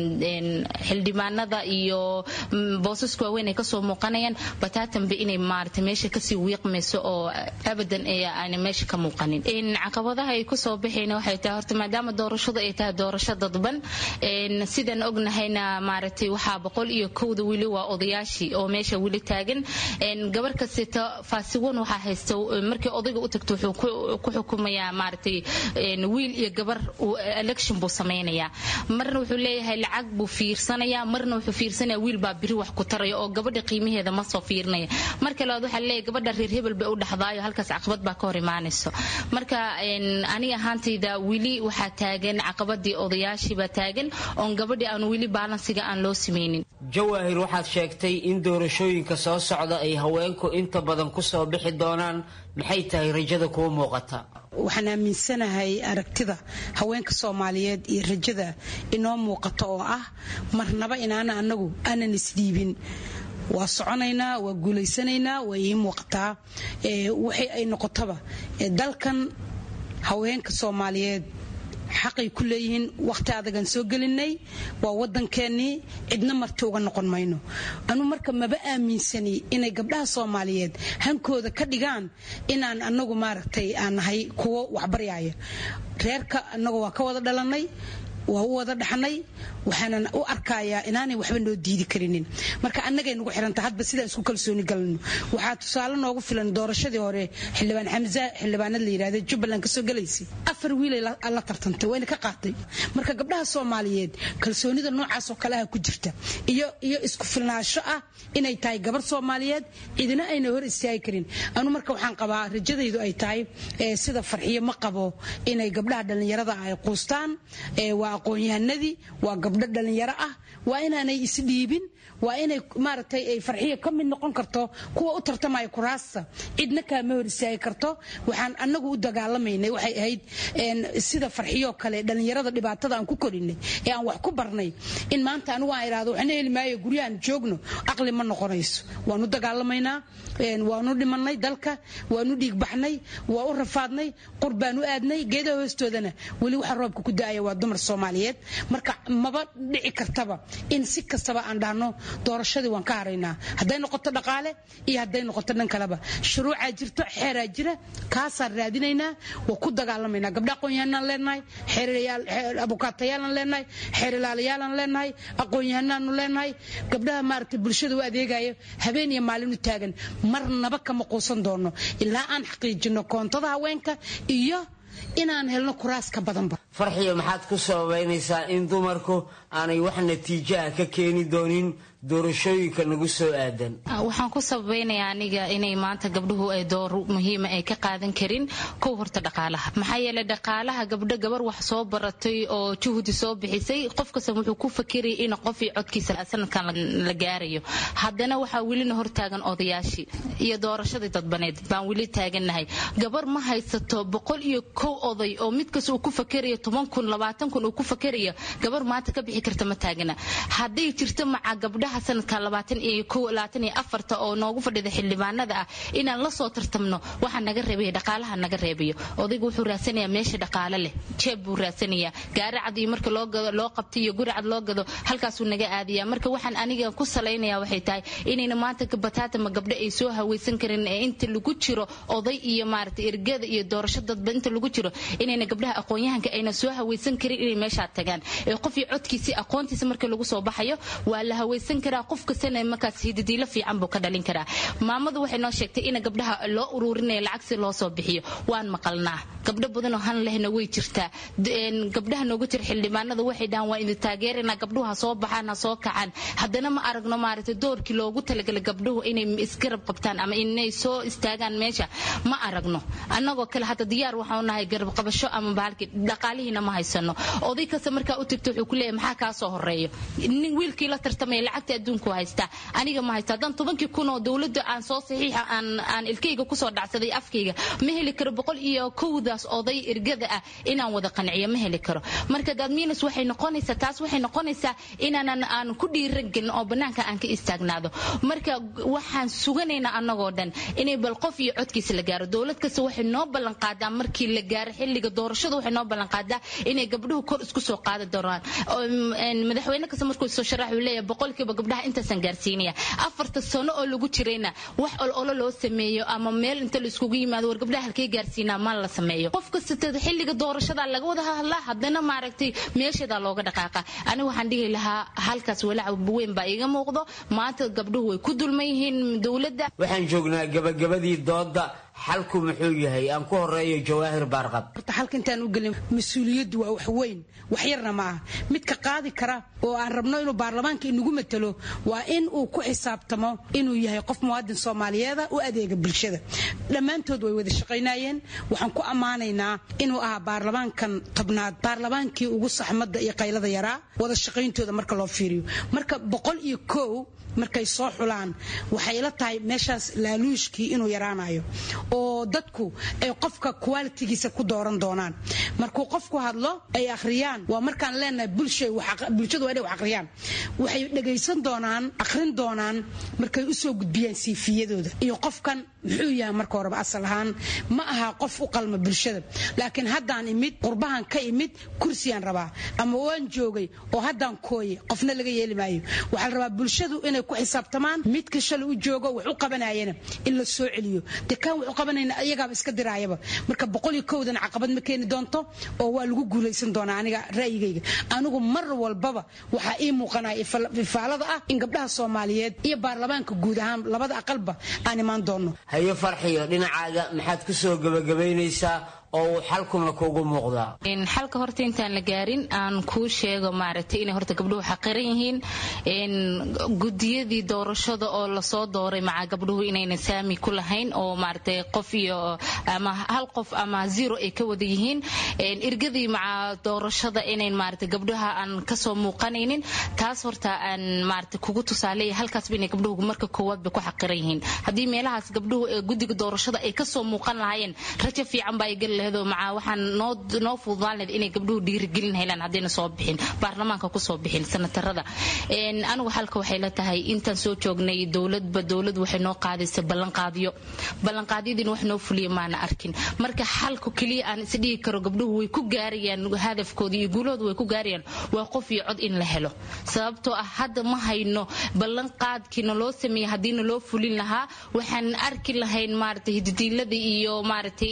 xildhibaanada iyo boosaska waaweyn ay kasoo muuqanayaan bataatanba inay maarata meesha kasii wiiqmayso oo abadan aana meesha ka muuqanin caqabadaha ay kusoo baxayna waxay tahay horta maadaama doorashadu ay tahay doorasho dadban sidaan ognahayna maaragtay waxaa boqol iyo kowda weli waa odayaashii oo meesha weli taagan gabar kasteta faasiwan waxaa haysta markii odayga u tagto wuxuu ku xukumayaa maaragtay wiil iyo gabar election buu samaynayaa marna wuxuu leeyahay lacag buu fiirsanaya marna wuxuu fiirsanaya wiil baa biri wax ku taraya oo gabadha qiimaheeda ma soo fiirinaya marka labaad waxaa leeyahay gabadha reer hebel bay u dhaxdaayo halkaas caqabad baa ka hor imaanayso marka aniga ahaantayda weli waxaa taagan caqabadii odayaashiibaa taagan oon gabadhii aan weli baalansiga aan loo sameynin jawaahir waxaad sheegtay in doorashooyinka soo socda ay haweenku inta badan kusoo bixi doonaan maxay tahay rajada kuu muuqata waxaan aaminsanahay aragtida haweenka soomaaliyeed iyo rajada inoo muuqata oo ah marnaba inaana anagu aanan isdhiibin waa soconaynaa waa guulaysanaynaa waa ii muuqataa waxay ay noqotaba dalkan haweenka soomaaliyeed xaqay ku leeyihiin wakhti adagan soo gelinay waa wadankeenii cidna marti uga noqon mayno anu marka maba aaminsani inay gabdhaha soomaaliyeed hankooda ka dhigaan inaan anagu maaragtay aan nahay kuwo waxbaryaaya reerka anagu waa ka wada dhalanay waa u wada dhaxnay waxaanan u arkayaa inaanay waxba noo diidi karinin marka annagay nagu xiranta hadba sidaan isku kalsooni galno waxaa tusaale noogu filan doorashadii hore xildhibaan xamza xildhibaanad la yidhahda jubbaland kasoo galaysay afar wiilay la tartantay wayna ka qaatay marka gabdhaha soomaaliyeed kalsoonida noocaasoo kale ah ku jirta iyo iyo isku filnaansho ah inay tahay gabar soomaaliyeed cidina ayna hor istaagi karin anu marka waxaan qabaa rajadaydu ay tahay sida farxiyo ma qabo inay gabdhaha dhallinyarada ay quustaan waa aqoon-yahanadii waa gabdho dhallinyaro ah waa inaanay isdhiibin waa inay maaragtay ay farxiya ka mid noqon karto kuwa u tartamaya kuraasta cidna kaama hor istaagi karto waxaan annagu u dagaalamaynay waxay ahayd sida farxiyoo kale dhallinyarada dhibaatada aan ku korinay ee aan wax ku barnay in maanta anigu aan idhahdo waxna heli maayo guryahan joogno aqli ma noqonayso waanu dagaalamaynaa waanu dhimanay dalka waanu dhiigbaxnay waa u rafaadnay qur baan u aadnay geedaha hoostoodana weli waxa roobka ku da-aya waa dumar soomaaliyeed marka maba dhici kartaba in si kastaba aan dhahno doorashadii waan ka haraynaa hadday noqoto dhaqaale iyo hadday noqoto dhan kaleba shuruucaa jirto xeeraa jira kaasaan raadinaynaa waa ku dagaalamaynaa gabdha aqoon-yahanaan leenahay abukaatayaalaan leenahay xeerilaalayaalaan leenahay aqoon-yahanaanu leenahay gabdhaha maaragtay bulshada u adeegaya habeen iyo maalin u taagan marnaba kama quusan doono ilaa aan xaqiijino koontada haweenka iyo inaan helno kuraas ka badanba farxiyo maxaad ku sababaynaysaa in dumarku aanay wax natiijo ah ka keeni doonin doorashooyinka nagu soo aadan waxaan ku sabaynayaa aniga inay maanta gabdhuhu ay door muhiima ay ka qaadan karin kow horta dhaqaalaha maxaa yeelay dhaqaalaha gabdho gabar wax soo baratay oo juhdi soo bixisay qof kasta wuxuu ku fakirayay in qof iyo codkiisa sanadkan la gaarayo haddana waxaa welina hortaagan odayaashii iyo doorashadii dadbaneed baan weli taagannahay gabar ma haysato boqol iyo kow oday oo mid kasta uu ku fakerayo toban kun labaatan kun uu ku fakerayo gabar maanta ka bixi karta ma taagana hadday jirto maca gabdhaha sanadka labaatan iyo kow labaatan iyo afarta oo noogu fadhida xildhibaanada ah inaan la soo tartamno waxa naga reebaya dhaqaalaha naga reebayo odaygu wuxuu raadsanayaa meesha dhaqaale leh jeeb buu raadsanayaa gaari cad iyo marka loo gado loo qabto iyo guri cad loo gado halkaasuu naga aadaya marka waxaan aniga ku salaynaya waxay tahay inayna maanta bataatama gabdho ay soo hawaysan karin ee inta lagu jiro oday iyo maaragtay ergada iyo doorasho dadba inta lagu jiro inayna gabdhaha aqoon-yahanka ayna soo hawaysan karin inay meeshaa tagaan ee qof iyo codkiisi aqoontiisa marka lagu soo baxayo waa la hawaysan karaa qof kastana markaas hidadiilo fiican buu ka dhalin karaa maamadu waxay noo sheegtay in gabdhaha loo ururinaya lacag si loo soo bixiyo waan maqalnaa gabdho badanoo han lehna way jirtaa gabdhaha noogu jira xildhibaanada waxay dhahaan waa idin taageerana gabdhuhu ha soo baxaan ha soo kacaan haddana ma aragno maaragtay doorkii loogu talagalay gabdhuhu inay isgarab qabtaan ama inay soo istaagaan meesha ma aragno annagoo kale hadda diyaar waxaanu nahay garab qabasho ama bahalkii dhaqaalihiina ma haysano oday kasta markaa u tagto wuxuu ku leeyahay maxaa kaa soo horeeyo nin wiilkii la tartamaya lacagta adduunku haystaa aniga ma haysta haddaan tobankii kun oo dowladda aan soo saxiixa aan aan ilkayga kusoo dhacsaday afkayga ma heli karo boqol iyo kowdaas oday ergada ah inaan wada qanciyo ma heli karo marka dadmiinus waxay noqonaysaa taas waxay noqonaysaa inaanan aan ku dhiiran gelin oo bannaanka aan ka istaagnaado marka waxaan suganaynaa annagoo dhan inay bal qof iyo codkiisa la gaaro dowlad kasta waxay noo ballan qaadaa markii la gaaro xilliga doorashada waxay noo ballan qaadaa inay gabdhuhu kor isku soo qaadi doonaan madaxweyne kasta markuu soo sharax uu leeyahay boqolkiiba gabdhaha intaasaan gaarsiinaya afarta sano oo lagu jirayna wax ololo loo sameeyo ama meel inta la iskugu yimaado war gabdhaha halkee gaarsiinaa ma la sameeyo qof kasta xilliga doorashada laga wada hadlaa haddana maaragtay meesheedaa looga dhaqaaqa aniga waxaan dhihi lahaa halkaas walaac weyn baa iiga muuqdo maanta gabdhuhu way ku dulman yihiin dowladda waxaan joognaa gabagabadii dooda xalku muxuu yahay aan ku horeeyo jawaahir baarqab horta xalka intaan u gelin mas-uuliyaddu waa wax weyn wax yarna ma aha midka qaadi kara oo aan rabno inuu baarlamaanka inagu matalo waa in uu ku xisaabtamo inuu yahay qof muwaadin soomaaliyeeda u adeega bulshada dhammaantood way wada shaqaynayeen waxaan ku ammaanaynaa inuu ahaa baarlamaankan tobnaad baarlamaankii ugu saxmadda iyo qaylada yaraa wada shaqayntooda marka loo fiiriyo marka boqol iyo kow markay soo xulaan waxay la tahay meeshaas laaluushkii inuu yaraanayo oo dadku ay qofka qualitigiisa ku dooran doonaan markuu qofku hadlo ay akhriyaan waa markaan leenahay bulshadu waa inay wax akhriyaan waxay dhegaysan doonaan akhrin doonaan markay u soo gudbiyaan siifiyadooda iyo qofkan muxuu yahay marka horeba asal ahaan ma aha qof u qalma bulshada laakiin haddaan imid qurbahan ka imid kursiyaan rabaa ama waan joogay oo haddaan kooye qofna laga yeeli maayo waxaa la rabaa bulshadu inay ku xisaabtamaan midka shalay u joogo wax u qabanayana in la soo celiyo dee kaan wax u qabanayna ayagaaba iska diraayaba marka boqol iyo kowdan caqabad ma keeni doonto oo waa lagu guulaysan doonaa aniga ra'yigayga anigu mar walbaba waxaa ii muuqanaya ifaalada ah in gabdhaha soomaaliyeed iyo baarlamaanka guud ahaan labada aqalba aan imaan doonno hayo farxiyo dhinacaaga maxaad ku soo gebagabaynaysaa oo uu xalkuna kuugu muuqdaa xalka horta intaan la gaarin aan kuu sheego maaragtay inay horta gabdhuhu xaqiran yihiin gudiyadii doorashada oo lasoo dooray maca gabdhuhu inayna saami ku lahayn oo maaragtay qof iyo ama hal qof ama zero ay ka wada yihiin irgadii maca doorashada inayn maaragtay gabdhaha aan kasoo muuqanaynin taas horta aan maaragtay kugu tusaaleeya halkaasba inay gabdhuhu marka koowaad bay ku xaqiran yihiin haddii meelahaas gabdhuhu ee guddiga doorashada ay kasoo muuqan lahaayeen rajo fiican baa ay geli maca waxaan noo fududaan lahayd inay gabdhuhu dhiirigelin helaan haddayna soo bixin baarlamaanka kusoo bixin sanatarada anigu xalka waxay la tahay intaan soo joognay dowladba dowlad waxay noo qaadaysa ballanqaadyo ballanqaadyadiina wax noo fuliya maana arkin marka xalku keliya aan isdhigi karo gabdhuhu way ku gaarayaan hadafkooda iyo guulahooda way ku gaarayaan waa qof iyo cod in la helo sababtoo ah hadda ma hayno ballanqaadkiina loo sameeyey haddiina loo fulin lahaa waxaan arki lahayn maaragtay hididiilada iyo maaragtay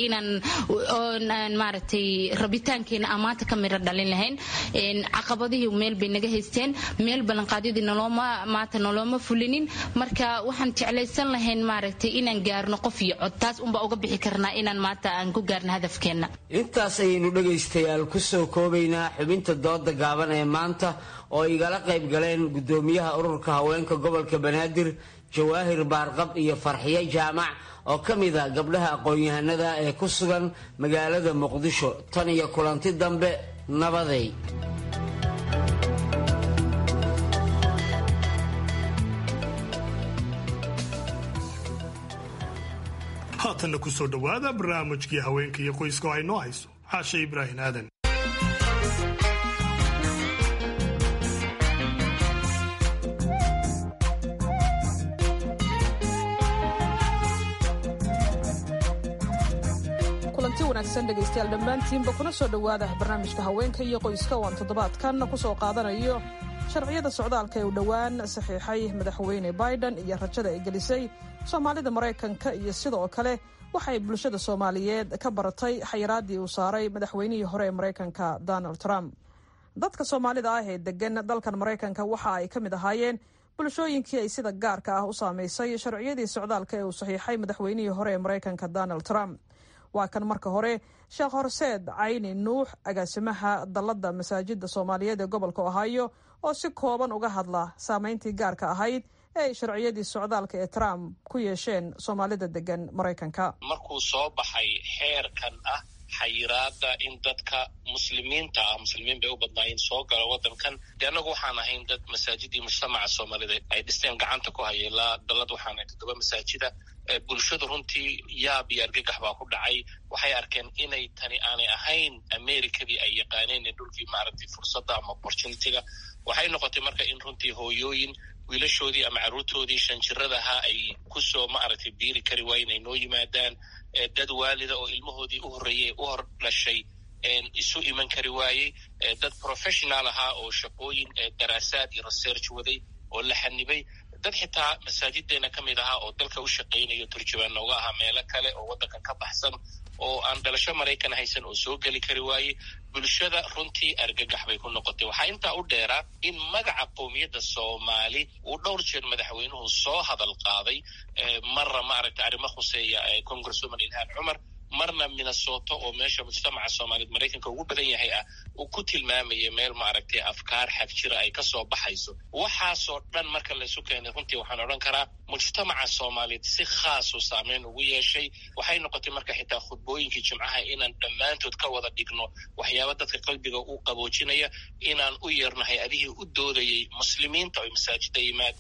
inaan maaragtay rabitaankeena amaanta ka miro dhalin lahayn caqabadihii meel bay naga haysteen meel ballanqaadyadii nolooma maanta nolooma fulinin marka waxaan jeclaysan lahayn maaragtay inaan gaarno qof iyo cod taas unbaa uga bixi karnaa inaan maanta aan ku gaarno hadafkeenna intaas ayaynu dhegaystayaal ku soo koobaynaa xubinta dooda gaaban ee maanta oo igala qayb galeen gudoomiyaha ururka haweenka gobolka banaadir jawaahir baarqab iyo farxiyo jaamac oo ka mid a gabdhaha aqoon-yahanada ee ku sugan magaalada muqdisho tan iyo kulanti dambe nabaday haatanna ku soo dhowaada barnaamijkii haweenka iyo qoyska oo ay noo hayso caashe ibraahin aadan kulanti wanaagsan dhegaystayaal dhammaantiinba kuna soo dhowaada barnaamijka haweenka iyo qoyska oo aan toddobaadkan ku soo qaadanayo sharciyada socdaalka ee u dhowaan saxiixay madaxweyne biden iyo rajada ay gelisay soomaalida maraykanka iyo sidoo kale waxay bulshada soomaaliyeed ka baratay xayiraadii uu saaray madaxweynihii hore ee maraykanka donald trump dadka soomaalida ah ee degan dalkan maraykanka waxa ay ka mid ahaayeen bulshooyinkii ay sida gaarka ah u saamaysay sharciyadii socdaalka ee uu saxiixay madaxweynihii hore ee maraykanka donald trump waa kan marka hore sheekh horseed cayni nuux agaasimaha dalladda masaajida soomaaliyeed ee gobolka ohaayo oo si kooban uga hadla saameyntii gaarka ahayd ee ay sharciyadii socdaalka ee trump ku yeesheen soomaalida degan maraykanka markuu soo baxay xeerkan ah xayiraada in dadka muslimiinta ah muslimiin bay u badnaayeen soo gala wadankan de annagu waxaan ahayn dad masaajidii mujtamaca soomaalida ay dhisteen gacanta ku haya ilaa dallad waxaan ahay toddoba masaajida bulshadu runtii yaab iyo argagax baa ku dhacay waxay arkeen inay tani aanay ahayn americadii ay yaqaaneen ee dhulkii maaragtay fursadda ama opportunitiga waxay noqotay marka in runtii hooyooyin wiilashoodii ama carruurtoodii shanjiradahaa ay kusoo maaragtay biiri kari waayen ay noo yimaadaan dad waalida oo ilmahoodii u horreeyey u hor dhashay isu iman kari waayey dad professional ahaa oo shaqooyin daraasaad iyo research waday oo la xanibay dad xitaa masaajideena ka mid ahaa oo dalka u shaqaynayo turjubaan nooga ahaa meelo kale oo waddankan ka baxsan oo aan dhalasho maraykan haysan oo soo geli kari waayey bulshada runtii argagax bay ku noqotay waxaa intaa u dheeraa in magaca qowmiyadda soomaali uu dhowr jeer madaxweynuhu soo hadal qaaday marna maaragtay arrimo khuseeya congresswoman ilhaan cumar marna minnesota oo meesha mujtamaca soomaaliyeed maraykanka ugu badan yahay ah uu ku tilmaamaya meel maaragtay afkaar xag jira ay kasoo baxayso waxaasoo dhan marka laysu keenay runtii waxaan odhan karaa mujtamaca soomaaliyeed si khaasu saameyn ugu yeeshay waxay noqotay marka xitaa khudbooyinkii jimcaha inaan dhammaantood ka wada dhigno waxyaaba dadka qalbiga u qaboojinaya inaan u yeerno hay-adihii u doodayay muslimiinta ay masaajida yimaadaan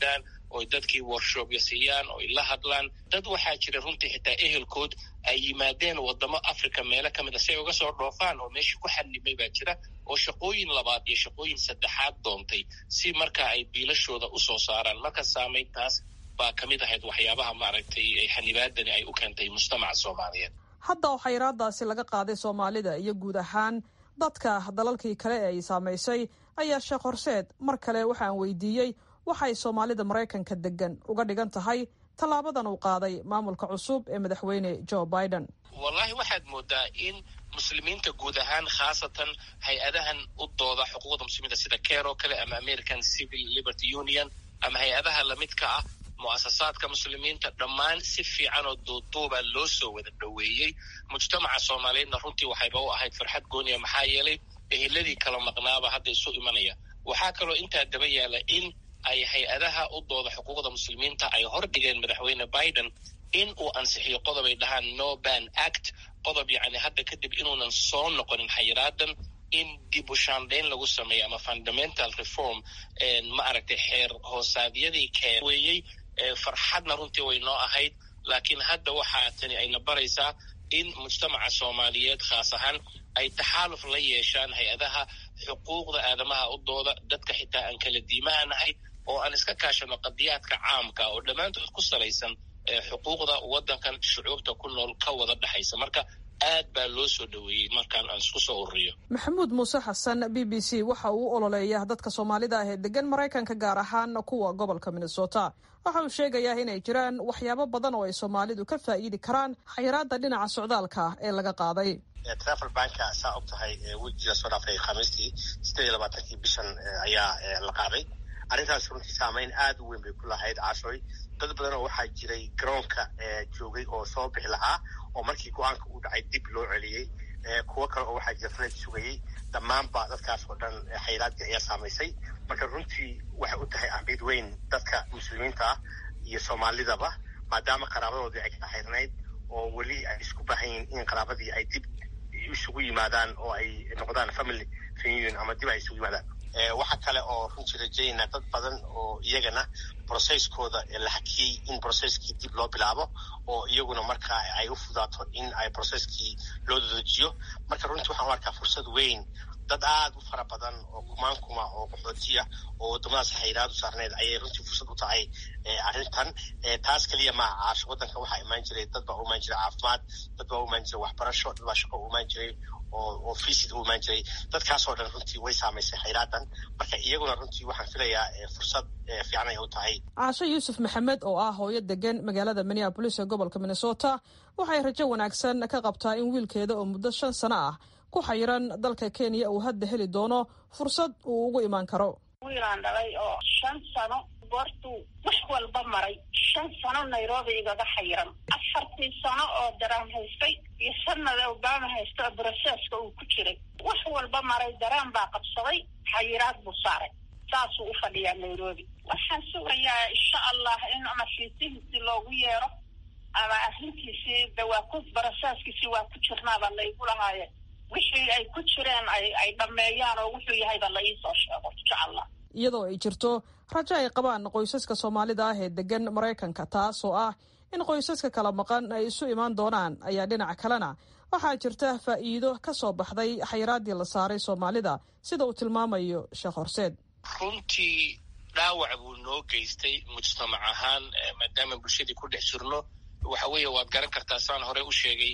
oo dadkii workshopya siiyaan oo la hadlaan dad waxaa jira runtii xitaa ehelkood ay yimaadeen wadamo africa meelo ka mid a si ay uga soo dhoofaan oo meeshii ku xanimay baa jira oo shaqooyin labaad iyo shaqooyin saddexaad doontay si marka ay biilashooda usoo saaraan marka saamayntaas baa ka mid ahayd waxyaabaha maaragtay xanibaadani ay u keentay mujtamaca soomaaliyeed hadda oo xayiraadaasi laga qaaday soomaalida iyo guud ahaan dadka dalalkii kale ee ay saamaysay ayaa sheekh horseed mar kale waxaan weydiiyey waxay soomaalida maraykanka degan uga dhigan tahay tallaabadan uu qaaday maamulka cusub ee madaxweyne joe biden wallahi waxaad moodaa in muslimiinta guud ahaan khaasatan hay-adahan u dooda xuquuqda muslimiinta sida care oo kale ama american civil liberty union ama hay-adaha lamidka ah mu'asasaadka muslimiinta dhammaan si fiican oo duuduuba loo soo wada dhoweeyey mujtamaca soomaaliyeedna runtii waxayba u ahayd farxad gooniya maxaa yeelay eheladii kala maqnaaba hadda isu imanaya waxaa kaloo intaa daba yaala in ay hay-adaha u dooda xuquuqda muslimiinta ay hordhigeen madaxweyne biden in uu ansixiyo qodob ay dhahaan no ban act qodob yacni hadda kadib inuunan soo noqonin xayiraadan in dib u shaandhayn lagu sameeyo ama fundamental reform ma aragtay xeer hoosaadyadii keenweeyey farxadna runtii way noo ahayd laakiin hadda waxaa tani ayna baraysaa in mujtamaca soomaaliyeed khaas ahaan ay taxaaluf la yeeshaan hay-adaha xuquuqda aadamaha u dooda dadka xitaa aan kala diimaha nahay oo aan iska kaashano qadiyaadka caamka oo dhammaantood ku salaysan xuquuqda waddankan shucuubta ku nool ka wada dhexaysa marka aad baa loo soo dhoweeyey markaan aan isku soo ururiyo maxamuud muuse xasan b b c waxa uu u ololeeya dadka soomaalida ah ee degan maraykanka gaar ahaan kuwa gobolka minnesota waxa uu sheegayaa inay jiraan waxyaabo badan oo ay soomaalidu ka faa'iidi karaan xayiraada dhinaca socdaalka ee laga qaaday travel banka saa og tahay wejiga soo dhaafay khamiistii sideed iyo labaatankii bishan ayaa la qaaday arrintaas runtii saamayn aad u weyn bay ku lahayd caashooy dad badan oo waxaa jiray garoonka joogay oo soo bixi lahaa oo markii go-aanka uu dhacay dib loo celiyey kuwo kale oo waxaa jira faleed sugayey dhammaanba dadkaas oo dhan xayiraadii ayaa saamaysay marka runtii waxay u tahay ahmiyad weyn dadka muslimiinta ah iyo soomaalidaba maadaama qaraabadoodii ay kala xirnayd oo weli ay isku baahan yihiin in qaraabadii ay dib isugu yimaadaan oo ay noqdaan family reunion ama dib ay isugu yimaadaan waxaa kale oo runtii rajaynaa dad badan oo iyagana brocesskooda la hakiyey in brocesskii dib loo bilaabo oo iyaguna marka ay u fudaato in ay brocesskii loo dadejiyo marka runtii waxaan u arkaa fursad weyn dad aad u fara badan oo kumaan kuma oo qaxootiya oo waddamadaas xayiraadu saarneed ayay runtii fursad u tahay arrintan taas keliya maa caasho waddanka waxaa imaan jiray dad baa u imaan jiray caafimaad dad baa u imaan jiray waxbarasho dad baa shaqo u imaan jiray oo fisid u imaan jiray dadkaasoo dhan runtii way saamaysay xayraadan marka iyaguna runtii waxaan filayaa fursad fiican ay u tahay caasho yuusuf maxamed oo ah hooyo degan magaalada minneabolis ee gobolka minnesota waxay rajo wanaagsan ka qabtaa in wiilkeeda oo muddo shan sano ah ku xayiran dalka kenya uu hadda heli doono fursad uu ugu imaan karo wiilaan dhalay oo shan sano goortuu wax walba maray shan sano nairobi igaga xayiran afartii sano oo daraan haystay iyo sanada obama haysta oo broseska uu ku jiray wax walba maray daraan baa qabsaday xayiraad buu saaray saasuu u fadhiyaa nairobi waxaan sugayaa insha allah in ama fiitihiisi loogu yeero ama arrintiisii de waa ku broseskiisii waa ku jirnaaba laygu lahaaye wixii ay ku jireen ay ay dhammeeyaan oo wuxuu yahayba la iisoo sheego insha allah iyadoo ay jirto rajo ay qabaan qoysaska soomaalida ah ee degan maraykanka taasoo ah in qoysaska kala maqan ay isu imaan doonaan ayaa dhinaca kalena waxaa jirta faa'iido ka soo baxday xayiraaddii la saaray soomaalida sida uu tilmaamayo sheekh horseed runtii dhaawac buu noo geystay mujtamac ahaan maadaama bulshadii ku dhex jirno waxa weeye waad garan kartaa saan hore u sheegay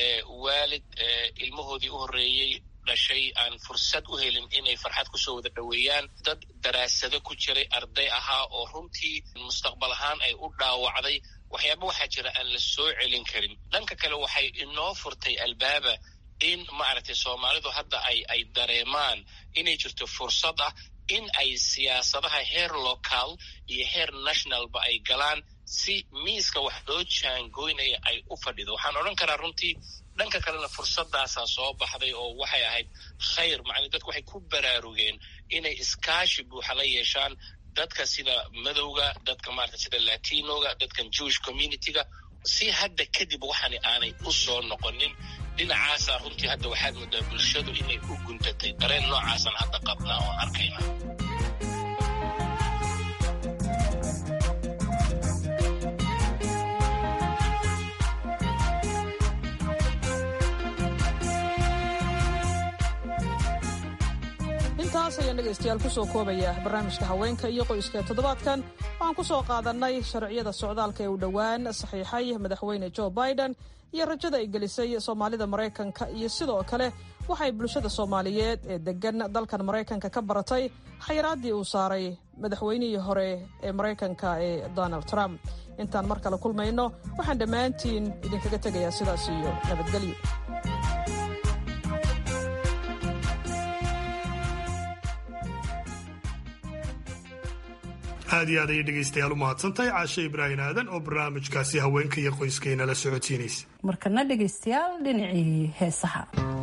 waalid ilmahoodii u horreeyey dhashay aan fursad u helin inay farxad kusoo wada dhoweeyaan dad daraasado ku jiray arday ahaa oo runtii mustaqbal ahaan ay u dhaawacday waxyaaba waxaa jira aan la soo celin karin dhanka kale waxay inoo furtay albaaba in maaragtay soomaalidu hadda ay ay dareemaan inay jirto fursad ah in ay siyaasadaha heer local iyo heer nationalba ay galaan si miiska wax loo jaangoynaya ay u fadhido waxaan odhan karaa runtii dhanka kalena fursadaasaa soo baxday oo waxay ahayd khayr macnii dadku waxay ku baraarugeen inay iskaashi buuxa la yeeshaan dadka sida madowga dadka maarata sida latinoga dadkan jewish communityga si hadda kadib waxani aanay u soo noqonin dhinacaasaa runtii hadda waxaad moodaa bulshadu inay u guntatay dareen noocaasaan hadda qabnaa oon arkayna intaas ayaan dhegaystayaal kusoo koobaya barnaamijka haweenka iyo qoyska ee toddobaadkan waxaan ku soo qaadannay sharciyada socdaalka ee u dhowaan saxiixay madaxweyne jo biden iyo rajada ay gelisay soomaalida maraykanka iyo sidoo kale waxay bulshada soomaaliyeed ee deggan dalkan maraykanka ka baratay xayiraaddii uu saaray madaxweynihii hore ee maraykanka ee donald trump intaan mar kale kulmayno waxaan dhammaantiin idinkaga tegayaa sidaas iyo nabadgelyo aad iyo aad ayay dhegaystayaal u mahadsantahay caashe ibraahim aadan oo barnaamijkaasi haweenka iyo qoyskayna la socodsiinaysa markana dhegaystayaal dhinacii heesaha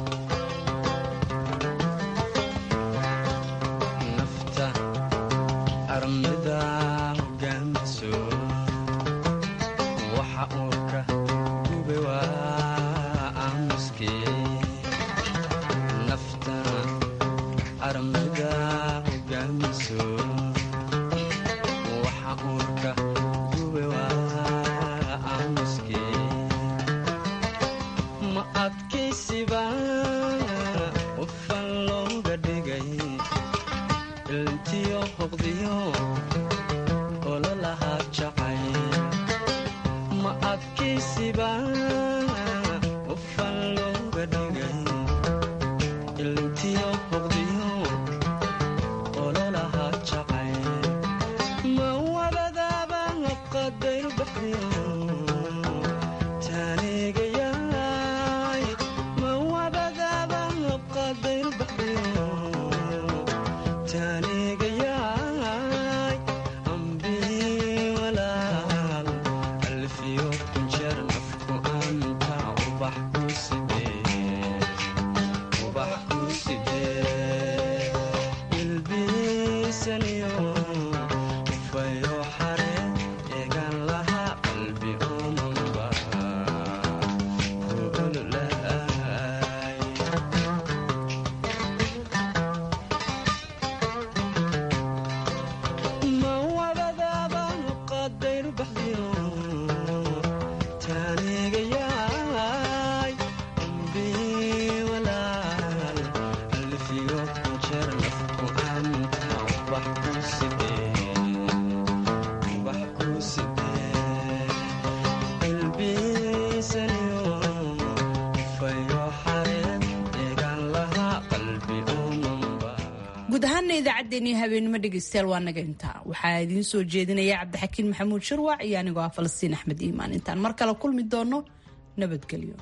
guud ahaana idaacaddeenii habeenimo dhegaystayaal waa naga intaa waxaa idiin soo jeedinaya cabdixakiin maxamuud shirwac iyo anigoo ah falastiin axmed iimaan intaan mar kale kulmi doono nabadgelyo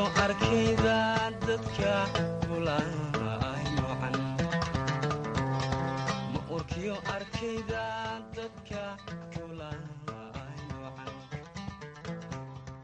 arkaydaan dadka